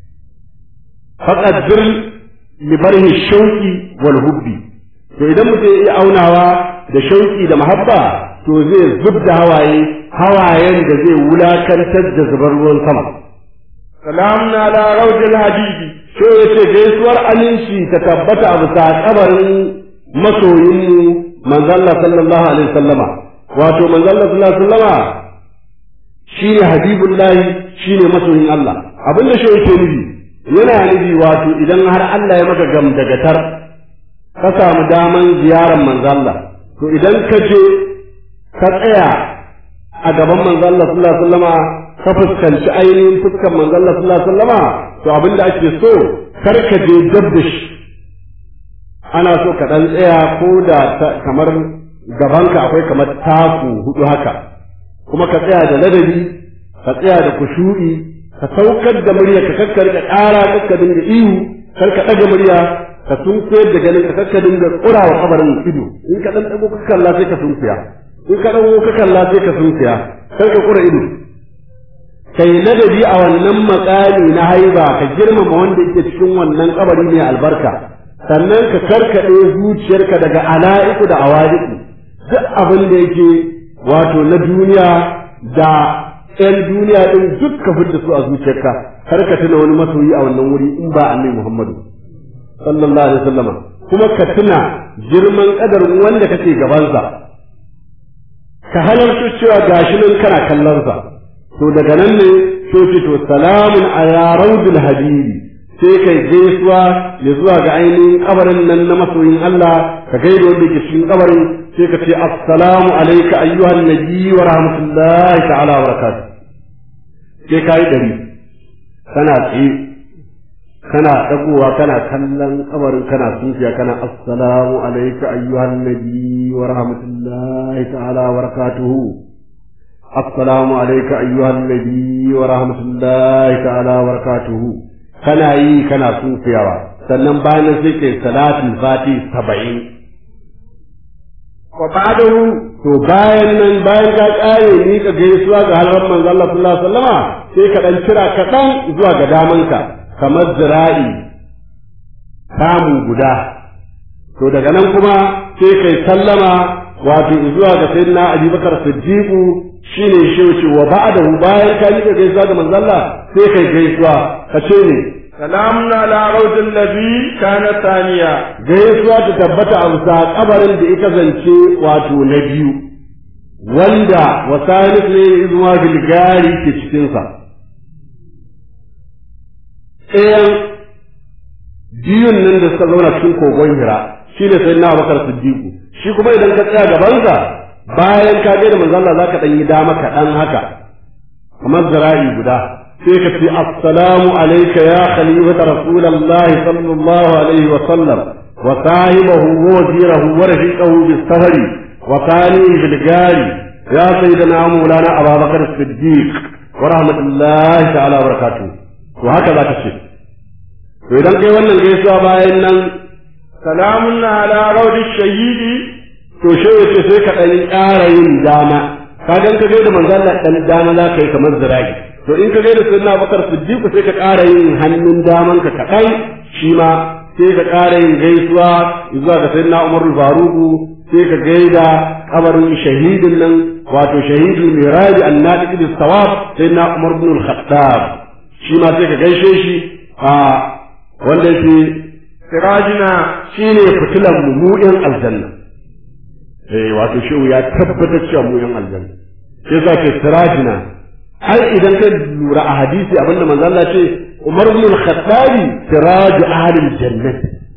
faqaddir li barhi shauki wal hubbi to idan mutum ya iya aunawa da shauki da mahabba to zai zubda hawaye hawayen da zai wulakantar da zubar ruwan sama salamun ala rawdil habibi so ya ce gaisuwar aminci ta tabbata a bisa kabarin masoyinmu manzalla sallallahu alaihi wasallama wato manzalla sallallahu alaihi wasallama shine habibullahi shine masoyin Allah abinda shi yake nufi yana nufi wato idan har Allah ya maka gamdagatar ka samu daman ziyarar manzalla to idan ka je ka tsaya a gaban manzo Allah sallallahu alaihi wasallama ka fuskanci ainihin fuskar manzo Allah sallallahu alaihi wasallama to abin da ake so kar ka je dab da shi ana so ka ɗan tsaya ko da kamar gabanka akwai kamar taku hudu haka kuma ka tsaya da ladabi ka tsaya da kushu'i ka saukar da murya ka kakkar da ƙara kakka dinga ihu kar ka ɗaga murya ka sunkuyar da ganin ka kakka dinga ƙura wa kabarin ido in ka ɗan ɗago ka kalla sai ka sunkuya in ka ɗago ka kalla sai ka sunkuya kar ka ƙura ido kai ladabi a wannan makami na haiba ka girmama wanda yake cikin wannan kabari mai albarka sannan ka karkaɗe zuciyarka daga ala'iku da awadiku duk abin da yake wato na duniya da ‘yan duniya ɗin duk ka fidda su a zuciyarka kar ka tuna wani masoyi a wannan wuri in ba annabi Muhammadu sallallahu alaihi wasallam kuma ka tuna girman kadarin wanda kake gabansa ka halarta cewa gashi nan kana kallonsa to daga nan ne so ce to salamun ala raudul habibi sai kai gaisuwa ya zuwa ga ainihin kabarin nan na masoyin Allah ka gaida wanda ke cikin kabarin sai ka ce assalamu alayka ayyuhan nabi wa rahmatullahi ta'ala wa barakatuh sai kai dari kana tsaye kana dagowa kana kallon kabarin kana sunfiya kana assalamu alayka ayyuhan nabi wa rahmatullahi ta'ala wa barakatuh assalamu alayka ayyuhan nabi wa rahmatullahi ta'ala wa barakatuh kana yi kana sunfiyawa sannan bayan sai kai salatul fati saba'in wa ba'dahu to bayan nan bayan ka kare ni ka gaisuwa ga halwar manzo Allah sallallahu alaihi wasallama sai ka dan kira kaɗan zuwa ga damanka kamar zira'i samu guda to daga nan kuma sai kai sallama wato zuwa ga sayyidina Abubakar Siddiq shine shi ce wa ba'dahu bayan ka ni ka gaisuwa ga manzo Allah sai kai gaisuwa ka ce ne salamun ala raudin nabi kana taniya gaisuwa ta tabbata a bisa kabarin da ita zance wato na biyu wanda wasalis ne zuwa bilgari ke cikinsa ɗayan biyun nan da suka zauna cikin kogon hira shi ne sai na bakar siddiqu shi kuma idan ka tsaya gabansa bayan ka gaida manzo Allah zaka dan yi dama kaɗan haka kamar zira'i guda sai ka ce assalamu alayka ya khalifata rasulullahi sallallahu alaihi wa sallam wa sahibahu wa wazirahu wa rafiqahu bis safari wa qani bil gari ya sayyidina maulana abubakar siddiq wa rahmatullahi ta'ala wa barakatuh to haka zaka ce to idan kai wannan gaisuwa bayan nan salamun ala raudi shahidi to shi yace sai ka dan ƙara yin dama ka gan ka gaida manzo Allah dan dama za ka yi kamar zira'i to in ka gaida sayyidina Abubakar Siddiq sai ka ƙara yin hannun daman ka kaɗan shi ma sai ka ƙara yin gaisuwa zuwa ga sayyidina Umar Faruq sai ka gaida kabarin shahidin nan wato shahidul miraji annadi bis sawab sayyidina Umar ibn al-Khattab shi ma sai ka gaishe shi a wanda yake sirajina shine fitilan mu mu yan aljanna eh wato shehu ya tabbatar cewa mu yan aljanna sai za ce sirajina har idan ka lura a hadisi abinda manzo Allah ce Umar ibn al-Khattab siraju ahli al-jannah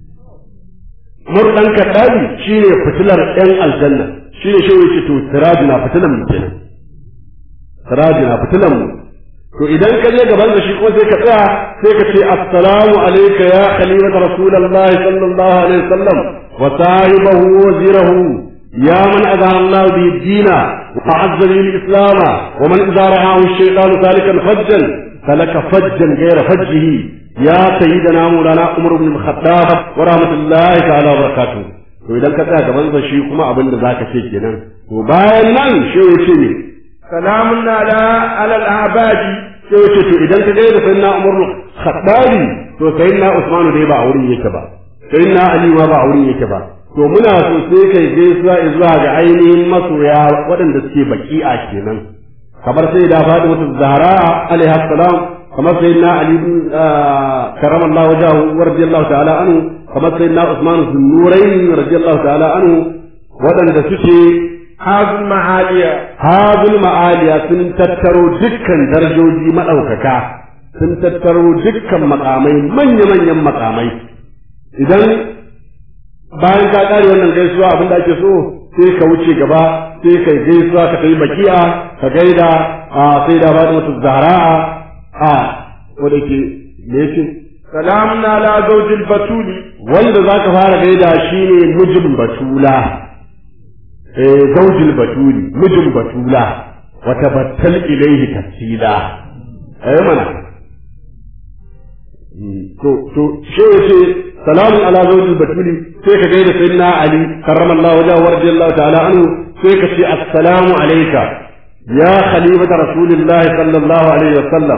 Umar dan Khattabi shine fitilar yan aljanna shine shehu yace to sirajina fitilan mu kenan sirajina fitilan mu to idan ka je gaban da shi ko sai ka tsaya sai ka ce assalamu alayka ya khalifata rasulullahi sallallahu alaihi wasallam wa sahibahu wa wazirahu ya man azhara Allah bi dina wa azza bi al-islam wa man idza ra'ahu ash-shaytan salikan fajjan salaka fajjan ghayra fajjihi ya sayyidina maulana umar ibn al-khattab wa rahmatullahi ta'ala wa barakatuh to idan ka tsaya gaban da shi kuma abin da zaka ce kenan to bayan nan shi ya ce ne salamun ala ala al-abadi sai wace to idan ka gaida sayyidina Umar Khattabi to sayyidina Usman dai ba a wurin yake ba sayyidina Ali ma ba a wurin yake ba to muna so sai kai gaisuwa zuwa ga ainihin masoya waɗanda suke baki'a kenan kamar sai da Fatima Zahra alaiha salam kamar sayyidina Ali karamallahu wajahu wa radiyallahu ta'ala anhu kamar sayyidina Usman Zunnurain radiyallahu ta'ala anhu waɗanda suke hazul ma'aliya hazul ma'aliya sun tattaro dukkan darajoji maɗaukaka sun tattaro dukkan makamai manya-manyan makamai idan bayan ka ƙare wannan gaisuwa abin da ake so sai ka wuce gaba sai kai gaisuwa ka tafi bakiya ka gaida a sai da ba mutu zahra a wanda ke me yake سلام على زوج البتول wanda zaka fara gaida shine mijin batula eh zaujil batuli mijin batula wa tabattal ilayhi tafsila eh mana to to shi yace salamu ala zaujil batuli sai ka gaida sayyidina ali karramallahu wajhahu wa radiyallahu ta'ala anhu sai ka ce assalamu alayka ya khalifata rasulillahi sallallahu alaihi wa sallam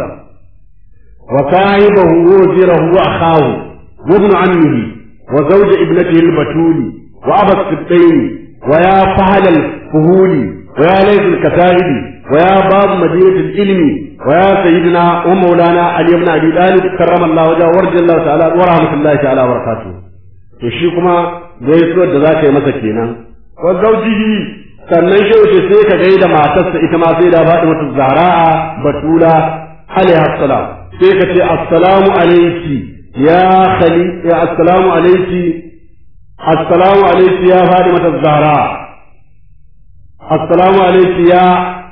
wa sahibahu wa wazirahu wa akhahu wa ibn ammihi wa zawj ibnatihi al-batuli wa aba as-sibtayn wa ya fahal al-fuhul wa ya layth al-katahib wa ya bab madinat al-ilm wa ya sayyidina wa maulana ali ibn abi talib karramallahu wajhahu wa radiyallahu ta'ala wa rahmatullahi ta'ala wa barakatuh to shi kuma gaisuwar da zaka yi masa kenan wa zawjihi sannan shi wuce sai ka gaida matarsa ita ma sai da faɗi mata zara'a batula alaiha salam sai ka ce assalamu alayki ya khali ya assalamu alayki assalamu alayki ya faɗi mata zara assalamu alayki ya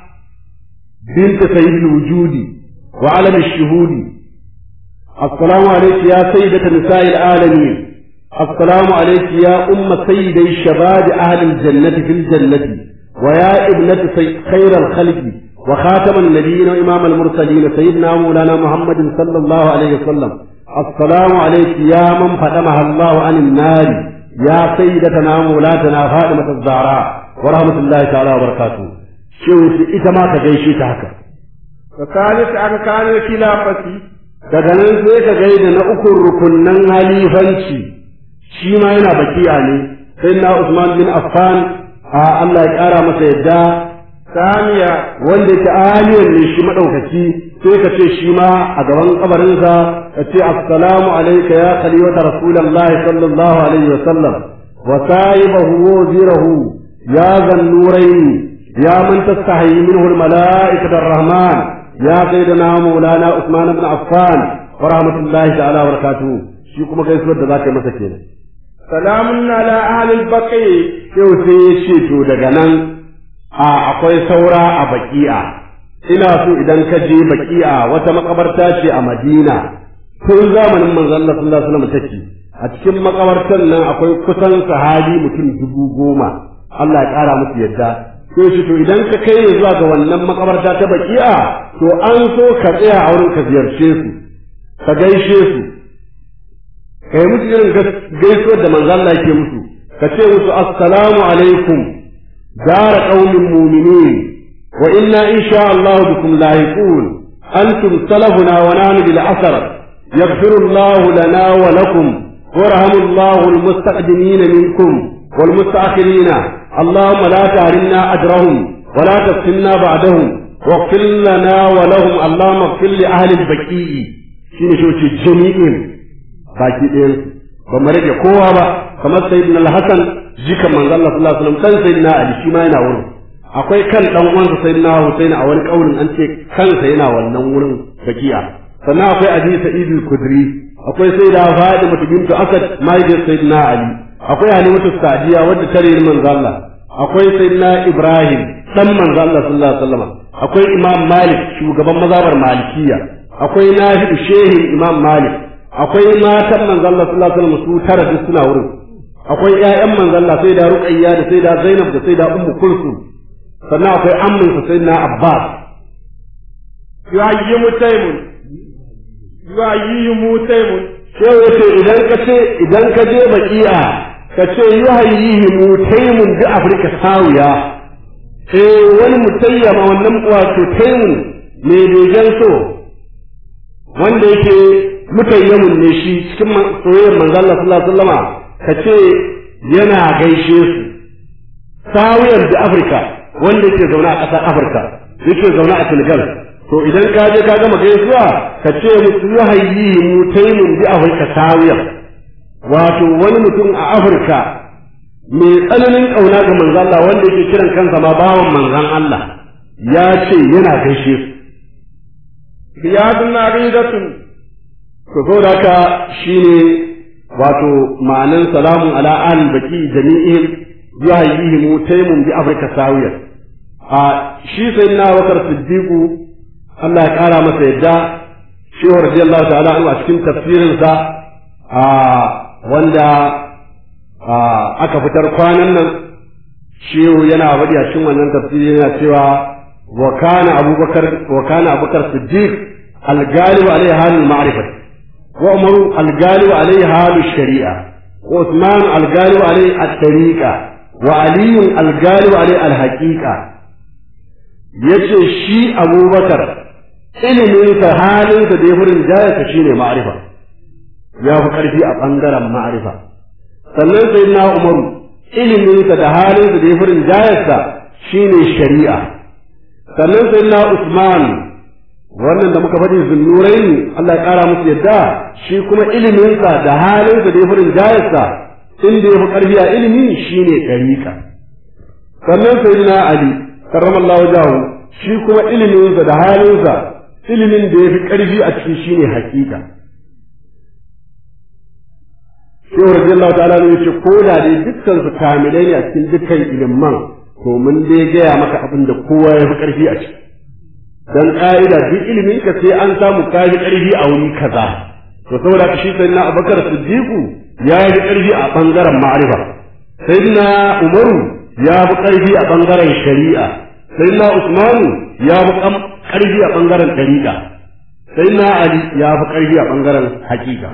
bint sayyidil wujudi wa alam ash-shuhudi assalamu alayki ya sayyidata nisa'il alamin السلام عليك يا أم سيدي شباب أهل الجنة في الجنة ويا ابنة خير الخلق وخاتم النبيين وإمام المرسلين سيدنا مولانا محمد صلى الله عليه وسلم السلام عليك يا من فتمها الله عن النار يا سيدتنا مولاتنا فاطمة الزهراء ورحمة الله تعالى وبركاته شوف إتما كجيشي تهكا وثالث أركان الخلافة daga nan sai ka gaida na ukun rukunnan halifanci shi ma yana bakiya ne sai na Usman bin Affan a Allah ya kara masa yadda ثانية wanda yake aliyar ne shi madaukaki sai ka ce shi ma a gaban kabarinsa ka ce assalamu alayka ya khalifata rasulullahi sallallahu alaihi wa sallam wa sahibahu wa wazirahu ya zannurain ya man tastahi minhu almalaikatu arrahman ya sayyidina maulana Usman ibn Affan wa rahmatullahi ta'ala wa barakatuh shi kuma gaisuwar da zaka yi masa kenan سلام على أهل البقيع yau sai ya ce to daga nan a akwai saura a baki'a ina so idan ka je baki'a wata makabarta ce a madina tun zamanin manzon Allah sallallahu alaihi wasallam take a cikin makabartar nan akwai kusan sahabi mutum dubu goma Allah ya kara musu yadda sai shi to idan ka kai zuwa ga wannan makabarta ta baki'a to an so ka tsaya a wurin ka ziyarce su ka gaishe su kai musu irin gaisuwar da manzo Allah yake musu ka ce musu assalamu alaikum dara qaumin mu'minin wa inna insha Allah bikum lahiqun antum salafuna wa nahnu bil asr yaghfiru Allah lana wa lakum وارحم الله المستقدمين منكم والمستأخرين اللهم لا تهرمنا أجرهم ولا تفتنا بعدهم واغفر لنا ولهم اللهم اغفر لأهل البكيء شنو شو جميعهم baki ɗayan ba mu rage kowa ba kamar sayyidina al-hasan jikan manzo Allah sallallahu alaihi wasallam kan sayyidina ali shi ma yana wurin akwai kan dan uwansa sayyidina husaini a wani kaulin an ce kansa yana wannan wurin bakiya sannan akwai abi sa'id al-kudri akwai sayyida fatima bintu asad mahaifiyar sayyidina ali akwai halimatu sadiya wadda tare manzo Allah akwai sayyidina ibrahim dan manzo Allah sallallahu alaihi wasallam akwai imam malik shugaban mazhabar malikiya akwai nafi'u shehin imam malik akwai matan manzo Allah sallallahu alaihi wasallam su tara duk suna wurin akwai ƴaƴan manzo Allah sai da Ruqayya da sai da Zainab da sai da Ummu Kulsum sannan akwai ammin sa sai na Abbas yuhayyimu taymun yuhayyimu taymun sai wace idan ka ce idan ka je baki'a ka ce yuhayyimu taymun bi Afrika sawiya eh wani mutayyama wannan wato taymun ne begen so wanda yake mutayyamun ne shi cikin soyayyar manzo Allah sallallahu alaihi wasallama kace yana gaishe su sawiyar da Afirka wanda yake zaune a ƙasar Afirka yake zaune a Senegal to idan ka je ka gama gaisuwa ka ce musu yuhayyi mutayyimun bi Afirka sawiyar wato wani mutum a Afirka mai tsananin ƙauna ga manzo Allah wanda yake kiran kansa ma bawan manzon Allah ya ce yana gaishe su riyadun aridatun to saboda haka shine wato ma'anan salamun ala al baki jami'in yuhayyihim taymun bi afrika sawiya a shi sayyidina Abubakar Siddiqu Allah ya kara masa yadda shehu radiyallahu ta'ala anhu a cikin tafsirinsa a wanda aka fitar kwanan nan shehu yana faɗi a cikin wannan tafsiri yana cewa wa kana abubakar wa kana abubakar siddiq al-ghalib alayhi halul ma'rifah wa umaru al-ghalib alayhi halul shari'a wa usman al-ghalib alayhi at-tariqa wa ali al-ghalib alayhi al-haqiqa yace shi abubakar iliminsa halinsa da ya furin jayarsa shine ma'rifa ya fi ƙarfi a ɓangaren ma'rifa sannan sai na umaru iliminsa da halinsa da ya furin jayarsa shine shari'a sannan sai na usman wannan da muka faɗi zunnurai ne Allah ya ƙara musu yadda shi kuma iliminsa da halinsa da ya furin jayarsa inda ya fi ƙarfi a ilimi shine ɗariƙa sannan sai na ali karramallahu jahu shi kuma iliminsa da halinsa ilimin da ya fi ƙarfi a ciki shine hakika shehu radiyallahu ta'ala ne yace ko da dai dukkan su kamilai ne a cikin dukkan ilimin to mun dai gaya maka abin da kowa ya fi ƙarfi a ciki dan ka'ida duk ilimin ka sai an samu ka fi ƙarfi a wuri kaza to saboda shi sayyidina abubakar siddiqu ya yi ƙarfi a bangaren ma'rifa sayyidina umaru ya fi ƙarfi a bangaren shari'a sayyidina usmanu ya fi ƙarfi a bangaren ɗariƙa sayyidina ali ya fi ƙarfi a bangaren haƙiƙa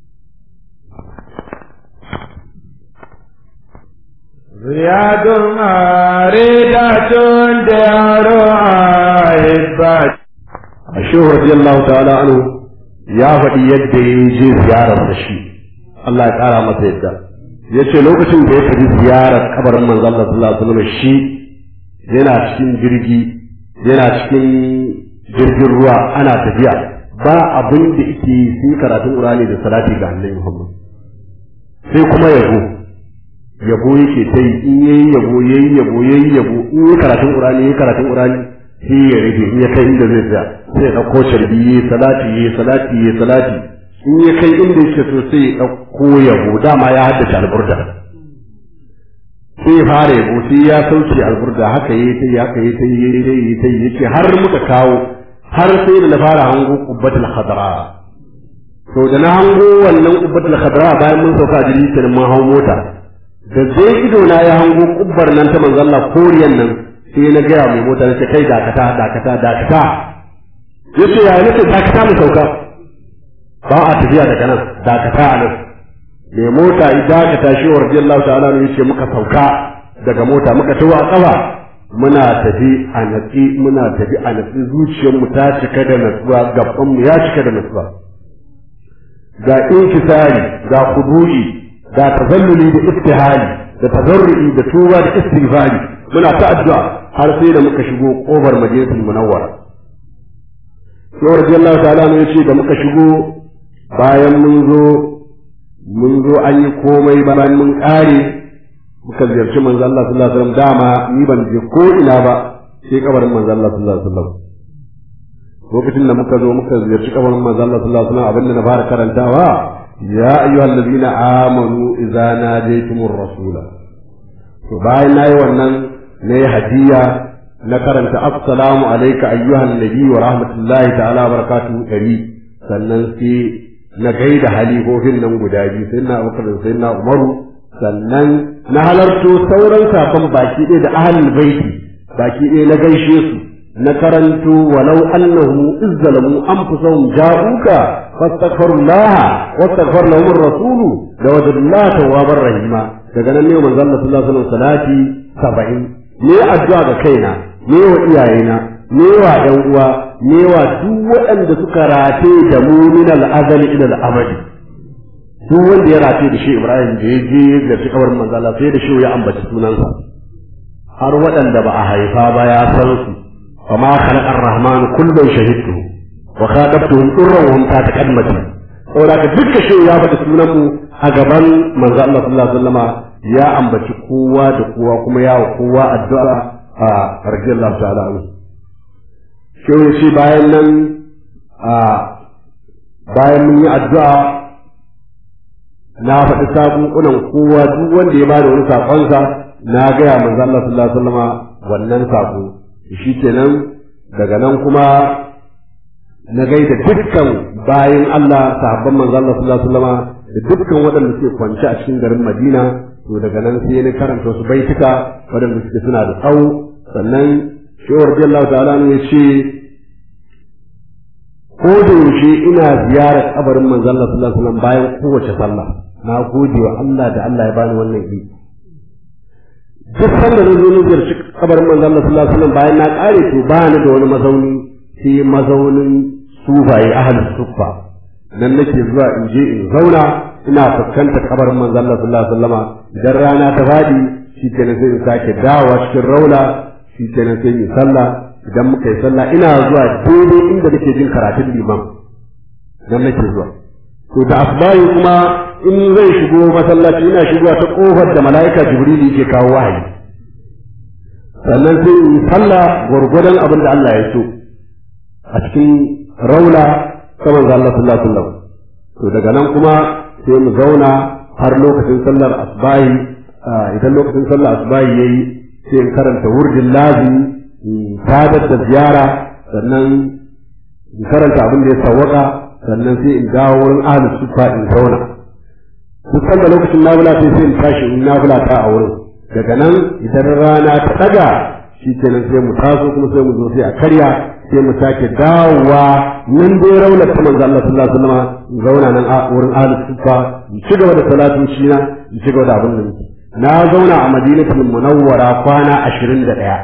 زياد ماردة دار عائبات الشيخ رضي الله تعالى عنه يا فدي yadda ya je ziyarar da shi Allah ya ƙara masa yadda ya ce lokacin da ya tafi ziyarar kabarin manzon Allah sallallahu alaihi wasallam shi yana cikin jirgi yana cikin jirgin ruwa ana tafiya ba abin da yake sai karatun Qur'ani da salati ga Annabi Muhammad sai kuma yabo yabo yake ta yi in yayi yabo yayi yabo yayi yabo in yayi karatun Qur'ani yayi karatun Qur'ani sai ya rage in ya kai inda zai tsaya sai ya dauko sharbi yayi salati yayi salati yayi salati in ya kai inda yake so sai ya dauko yabo dama ya haddace alburda sai ya fara yabo sai ya sauke alburda haka yayi ta yi haka yayi ta yi yayi ta yi ta yi yace har muka kawo har sai da na fara hango qubbatul khadra to da na hango wannan qubbatul khadra bayan mun sauka jirgi kenan mun hawo mota da zai ido na ya hango kubbar nan ta manzo Allah koriyan nan sai na gaya mai mota nace kai dakata dakata dakata yace ya nace dakata mu sauka ba a tafiya daga nan dakata a nan mai mota idan dakata shi wa radiyallahu ta'ala ne yace muka sauka daga mota muka tawo a kafa muna tafi a natsi muna tafi a natsi zuciyarmu ta cika da natsuwa gaban mu ya cika da natsuwa ga inkisari ga kudu'i da tazalluli da iftihali da tazarru'i da tuba da istighfari muna ta addu'a har sai da muka shigo kofar majalisul munawwara sai radiyallahu ta'ala ne yace da muka shigo bayan mun zo mun zo an yi komai bayan mun kare muka ziyarci manzo Allah sallallahu alaihi wasallam dama ni ban je ko ina ba sai kabarin manzo Allah sallallahu alaihi wasallam lokacin da muka zo muka ziyarci kabarin manzo Allah sallallahu alaihi wasallam abinda na fara karantawa يا أيها الذين آمنوا إذا ناديتم الرسول bayan nayi wannan na yi hadiya na karanta assalamu alaika ayyuhan nabi wa rahmatullahi ta'ala wa barakatuhu dari sannan sai na gaida halifofin nan guda biyu sai na abubakar da sai na umaru sannan na halarto sauran sakon baki ɗaya da ahalin baiti baki ɗaya na gaishe su na karanto walau annahu izzalamu anfusahum ja'uka fastaghfirullah wastaghfar lahum ar-rasul lawajadullah tawwabar rahima daga nan ne manzo Allah sallallahu alaihi wasallam salati 70 ne addu'a ga kaina ne wa iyayena ne wa ɗan uwa ne wa duk waɗanda suka rate da mu min al-azali ila al-abadi duk wanda ya rate da shi Ibrahim da ya je da shi kawar manzo Allah sai da shi ya ambaci sunansa har waɗanda ba a haifa ba ya san su وما خلق الرحمن كل شهدته وخاطبتهم طرا وهم تحت قدمتي saboda ka dukkan shi ya faɗi sunan mu a gaban manzo Allah sallallahu alaihi wasallama ya ambaci kowa da kowa kuma ya wa kowa addu'a a radiyallahu ta'ala anhu shi shi bayan nan a bayan mun yi addu'a na faɗi sakunkunan kowa duk wanda ya bada wani sakonsa na gaya manzo Allah sallallahu alaihi wasallama wannan sako shi kenan daga nan kuma na gaida dukkan bayan Allah sahabban manzo Allah sallallahu alaihi wasallam da dukkan waɗanda suke kwance a cikin garin Madina to daga nan sai na karanta wasu baituka waɗanda suke suna da tsawo sannan shehu radiyallahu ta'ala ne ya ce ko da yaushe ina ziyarar kabarin manzo Allah sallallahu alaihi wasallam bayan kowace sallah na gode wa Allah da Allah ya bani wannan iko duk sanda na zo na ziyarci kabarin manzo Allah sallallahu alaihi wasallam bayan na kare to ba ni da wani mazauni sai mazaunin sufaye ahlus suffa nan nake zuwa in je in zauna ina fuskantar kabarin manzo Allah sallallahu alaihi wasallam idan rana ta fadi shi kenan sai in sake dawowa cikin raula shi kenan sai in sallah idan muka yi sallah ina zuwa daidai inda nake jin karatun liman nan nake zuwa to da asbahi kuma in zai shigo masallaci ina shigowa ta kofar da mala'ika jibril yake kawo wahayi sannan sai in yi sallah gwargwadon abin da Allah ya so a cikin raula saman ga Allah sallallahu alaihi wasallam to daga nan kuma sai mu zauna har lokacin sallar asbahi idan lokacin sallar asbahi yayi sai in karanta wurdin lazimi sadar da ziyara sannan in karanta abin da ya sawwaka sannan sai in dawo wurin ahlus sufa in zauna duk sanda lokacin nafila sai sai in tashi in nafila ta a wurin daga nan idan rana ta daga shi kenan sai mu taso kuma sai mu zo sai a karya sai mu sake dawowa nan dai raunar ta manzo Allah sallallahu alaihi wasallam zauna nan a wurin ahlus sufa in ci gaba da salatu shi na in ci gaba da abin da nake na zauna a madinatul munawwara kwana ashirin da ɗaya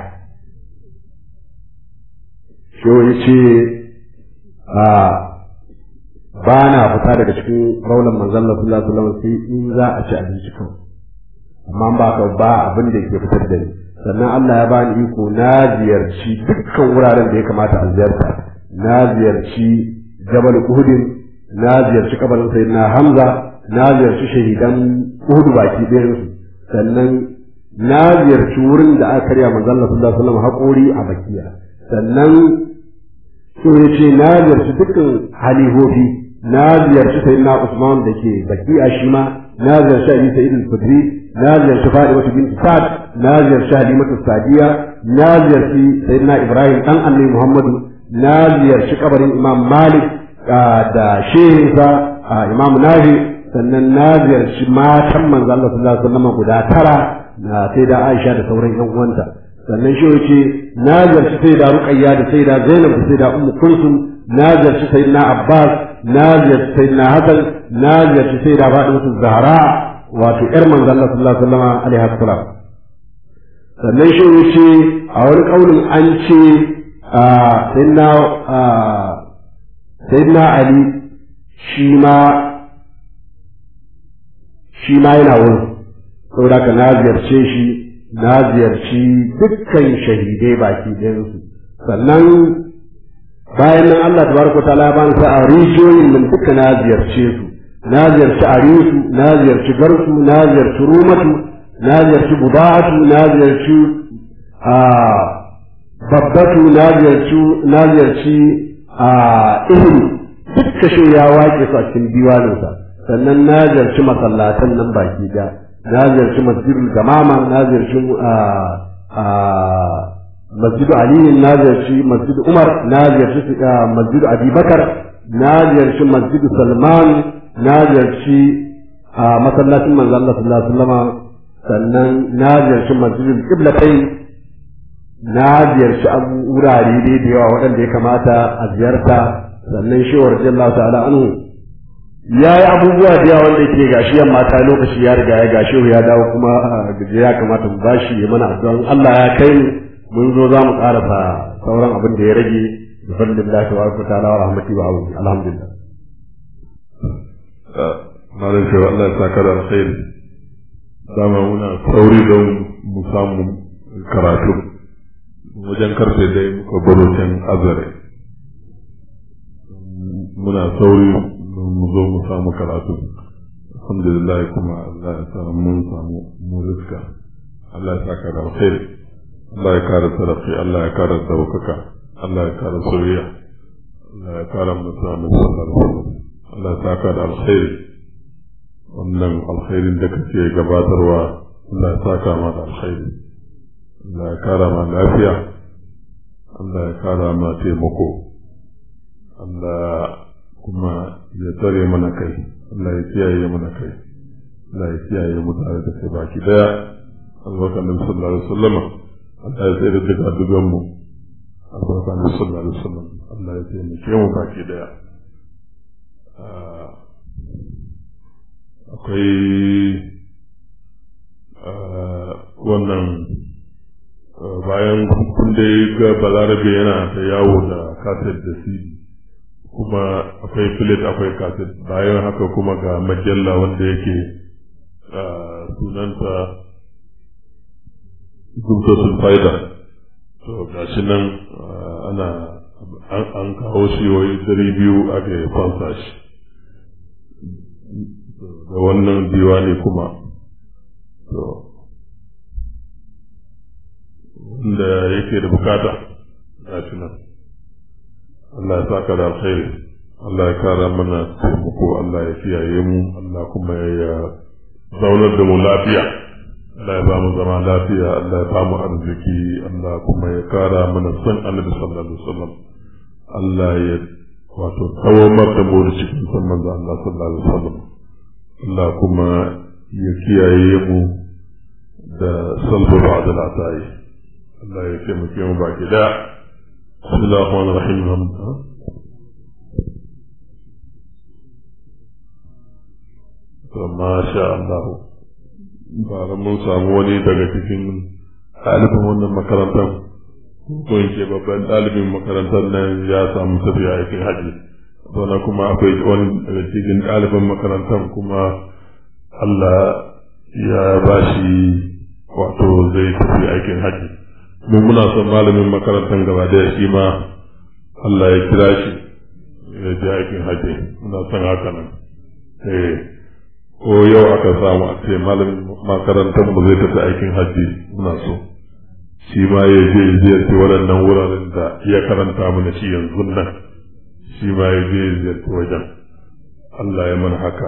shehu ya ce a ba na fita daga cikin raunar manzon Allah sallallahu alaihi wasallam sai in za a ci abinci kawai amma ba ka ba abin da yake fitar da ni sannan Allah ya bani iko na ziyarci dukkan wuraren da ya kamata a ziyarta na ziyarci Jabal Uhud na ziyarci kabarin Sayyidina Hamza na ziyarci shahidan Uhud baki ɗayan su sannan na ziyarci wurin da aka karya manzon Allah sallallahu alaihi wasallam haƙori a bakiya sannan so ya ce na ziyarci dukkan halihofi na ziyarci sayyidina Usman da ke bakiya shi ma na ziyarci Ali Sayyid al-Khudri na ziyarci Fatima bint Sa'd na ziyarci Halimatu Sadiya na ziyarci sayyidina Ibrahim dan Annabi Muhammadu na ziyarci kabarin Imam Malik da shehinsa Imam Nahi sannan na ziyarci matan manzo Allah sallallahu alaihi wasallam guda tara na sai da Aisha da sauran ƴan uwanta sannan shi yace na ziyarci sai da Ruqayya da sai da Zainab da sai da Ummu Kulsum na ziyarci sayyidina Abbas na ziyarci sayyidina Hassan na ziyarci sai da Fatima Zahra wato ƴar manzo Allah sallallahu alaihi wasallam alaiha salam sannan shi yace a wani kaulin an ce sayyidina sayyidina Ali shi ma shi ma yana wurin saboda ka na ziyarce shi na ziyarci dukkan shahidai baki ɗayansu sannan bayan nan Allah tabaraka ta'ala ya bani sa a rijiyoyin nan duka na ziyarce su na ziyarci arisu na ziyarci garsu na ziyarci rumatu na ziyarci budatu na ziyarci a babbatu na ziyarci na ziyarci a ihri dukka shi ya wake su a cikin diwaninsa sannan na ziyarci masallatan nan baki da na ziyarci masjidul gamama na ziyarci masjidu aliyu na ziyarci masjidu umar na ziyarci masjidu abubakar na ziyarci masjidu salman na ziyarci masallacin manzo Allah sallallahu alaihi wasallam sannan na ziyarci masjidul qiblatain na ziyarci wurare dai da yawa waɗanda ya kamata a ziyarta sannan shi wa radiyallahu ta'ala anhu ya yi abubuwa da yawa wanda ke gashi yamma ta lokaci ya riga ya gashi ya dawo kuma gaje ya kamata mu bashi ya mana addu'an Allah ya kai mun zo za mu karasa sauran abin da ya rage da fadlillahi wa ta'ala wa rahmati wa auni alhamdulillah malam shi Allah ya saka da alkhairi dama muna sauri don mu samu karatu wajen karfe dai muka baro can azare muna sauri mu zo mu samu karatu alhamdulillah kuma Allah ya sa mun samu mu riska Allah ya saka da alkhairi Allah ya kare tarafi Allah ya kare daukaka Allah ya kare soyayya Allah ya kare mutane Allah ya saka da alkhairi wannan alkhairin da kake gabatarwa Allah ya saka ma da alkhairi Allah ya kara ma lafiya Allah ya kara ma taimako Allah kuma ya tsare mana kai Allah ya kiyaye mana kai Allah ya kiyaye mu tare da kai baki daya albarkan nabi sallallahu alaihi wasallam Allah ya tsare daga dugan mu albarkan nabi sallallahu alaihi wasallam Allah ya taimake mu baki daya akwai wannan bayan kun dai ga balarabe yana ta yawo da kaset da cd kuma akwai filet akwai kaset bayan haka kuma ga majalla wanda yake sunanta gumtosul faida to ga shi nan ana an kawo shi wai dari biyu aka fansa shi da wannan diwani kuma to wanda yake da bukata ga shi nan Allah ya saka da alkhairi Allah ya kara mana taimako Allah ya kiyaye mu Allah kuma ya zaunar da mu lafiya Allah ya ba mu zama lafiya Allah ya ba mu arziki Allah kuma ya kara mana son Annabi sallallahu alaihi wasallam Allah ya wato tawamar da mu da cikin son manzo Allah sallallahu alaihi wasallam Allah kuma ya kiyaye mu da salbu ba'da al'atayi Allah ya taimake mu baki da Bismillahir Rahmanir Rahim to masha Allah bara mun samu wani daga cikin ɗalibin wannan makarantar ko in ce babban ɗalibin makarantar nan ya samu tafiya aikin haji sannan kuma akwai wani daga cikin ɗaliban makarantar kuma Allah ya ba shi wato zai tafi aikin haji mu muna son malamin makarantar gaba da shi ma Allah ya kira shi ya je aikin haji muna son haka nan eh ko yau aka samu a ce malamin makarantar mu zai tafi aikin haji muna so shi ma ya je ziyarci waɗannan wuraren da ya karanta mana shi yanzu nan shi ma ya je ziyarci wajen Allah ya mana haka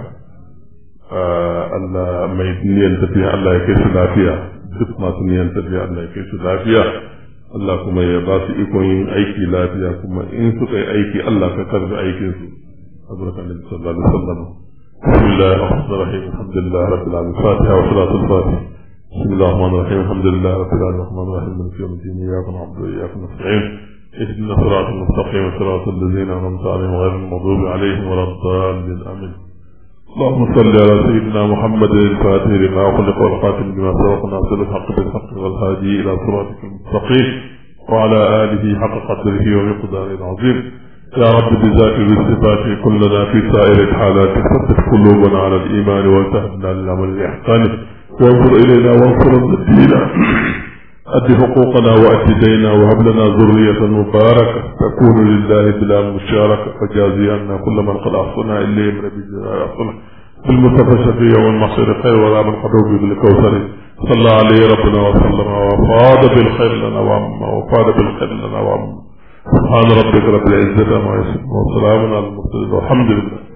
Allah mai niyan tafiya Allah ya kai su lafiya duk masu niyan tafiya Allah ya kai su lafiya Allah kuma ya ba su ikon yin aiki lafiya kuma in suka yi aiki Allah ka karbi aikin su azraka nabi sallallahu alaihi wasallam بسم الله الرحمن الرحيم الحمد لله رب العالمين الفاتحة وصلاة الفاتحة بسم الله الرحمن الرحيم الحمد لله رب العالمين الرحمن الرحيم مالك يوم الدين إياك نعبد وإياك نستعين اهدنا الصراط المستقيم صراط الذين أنعمت عليهم غير المغضوب عليهم ولا الضالين آمين اللهم صل على سيدنا محمد الفاتح لما خلق والخاتم لما سبق ناصر الحق بالحق والهادي إلى صراطك المستقيم وعلى آله حق قدره ومقداره العظيم يا رب بذات والصفات كلنا في سائر الحالات ثبت قلوبنا على الإيمان وتهدنا للعمل الإحسان وانظر إلينا وانصر الدين أد حقوقنا وأد دينا وهب لنا ذرية مباركة تكون لله بلا مشاركة فجازي عنا كل من قد أحصنا إليه من بجزاء أحصنا بالمصطفى الشفيع والمحصر خير ولا من قدوه بالكوثر صلى عليه ربنا وسلم وفاد بالخير لنا وعما وفاد بالخير لنا وعما سبحان ربك رب العزة عما يصفون وسلام على المرسلين والحمد لله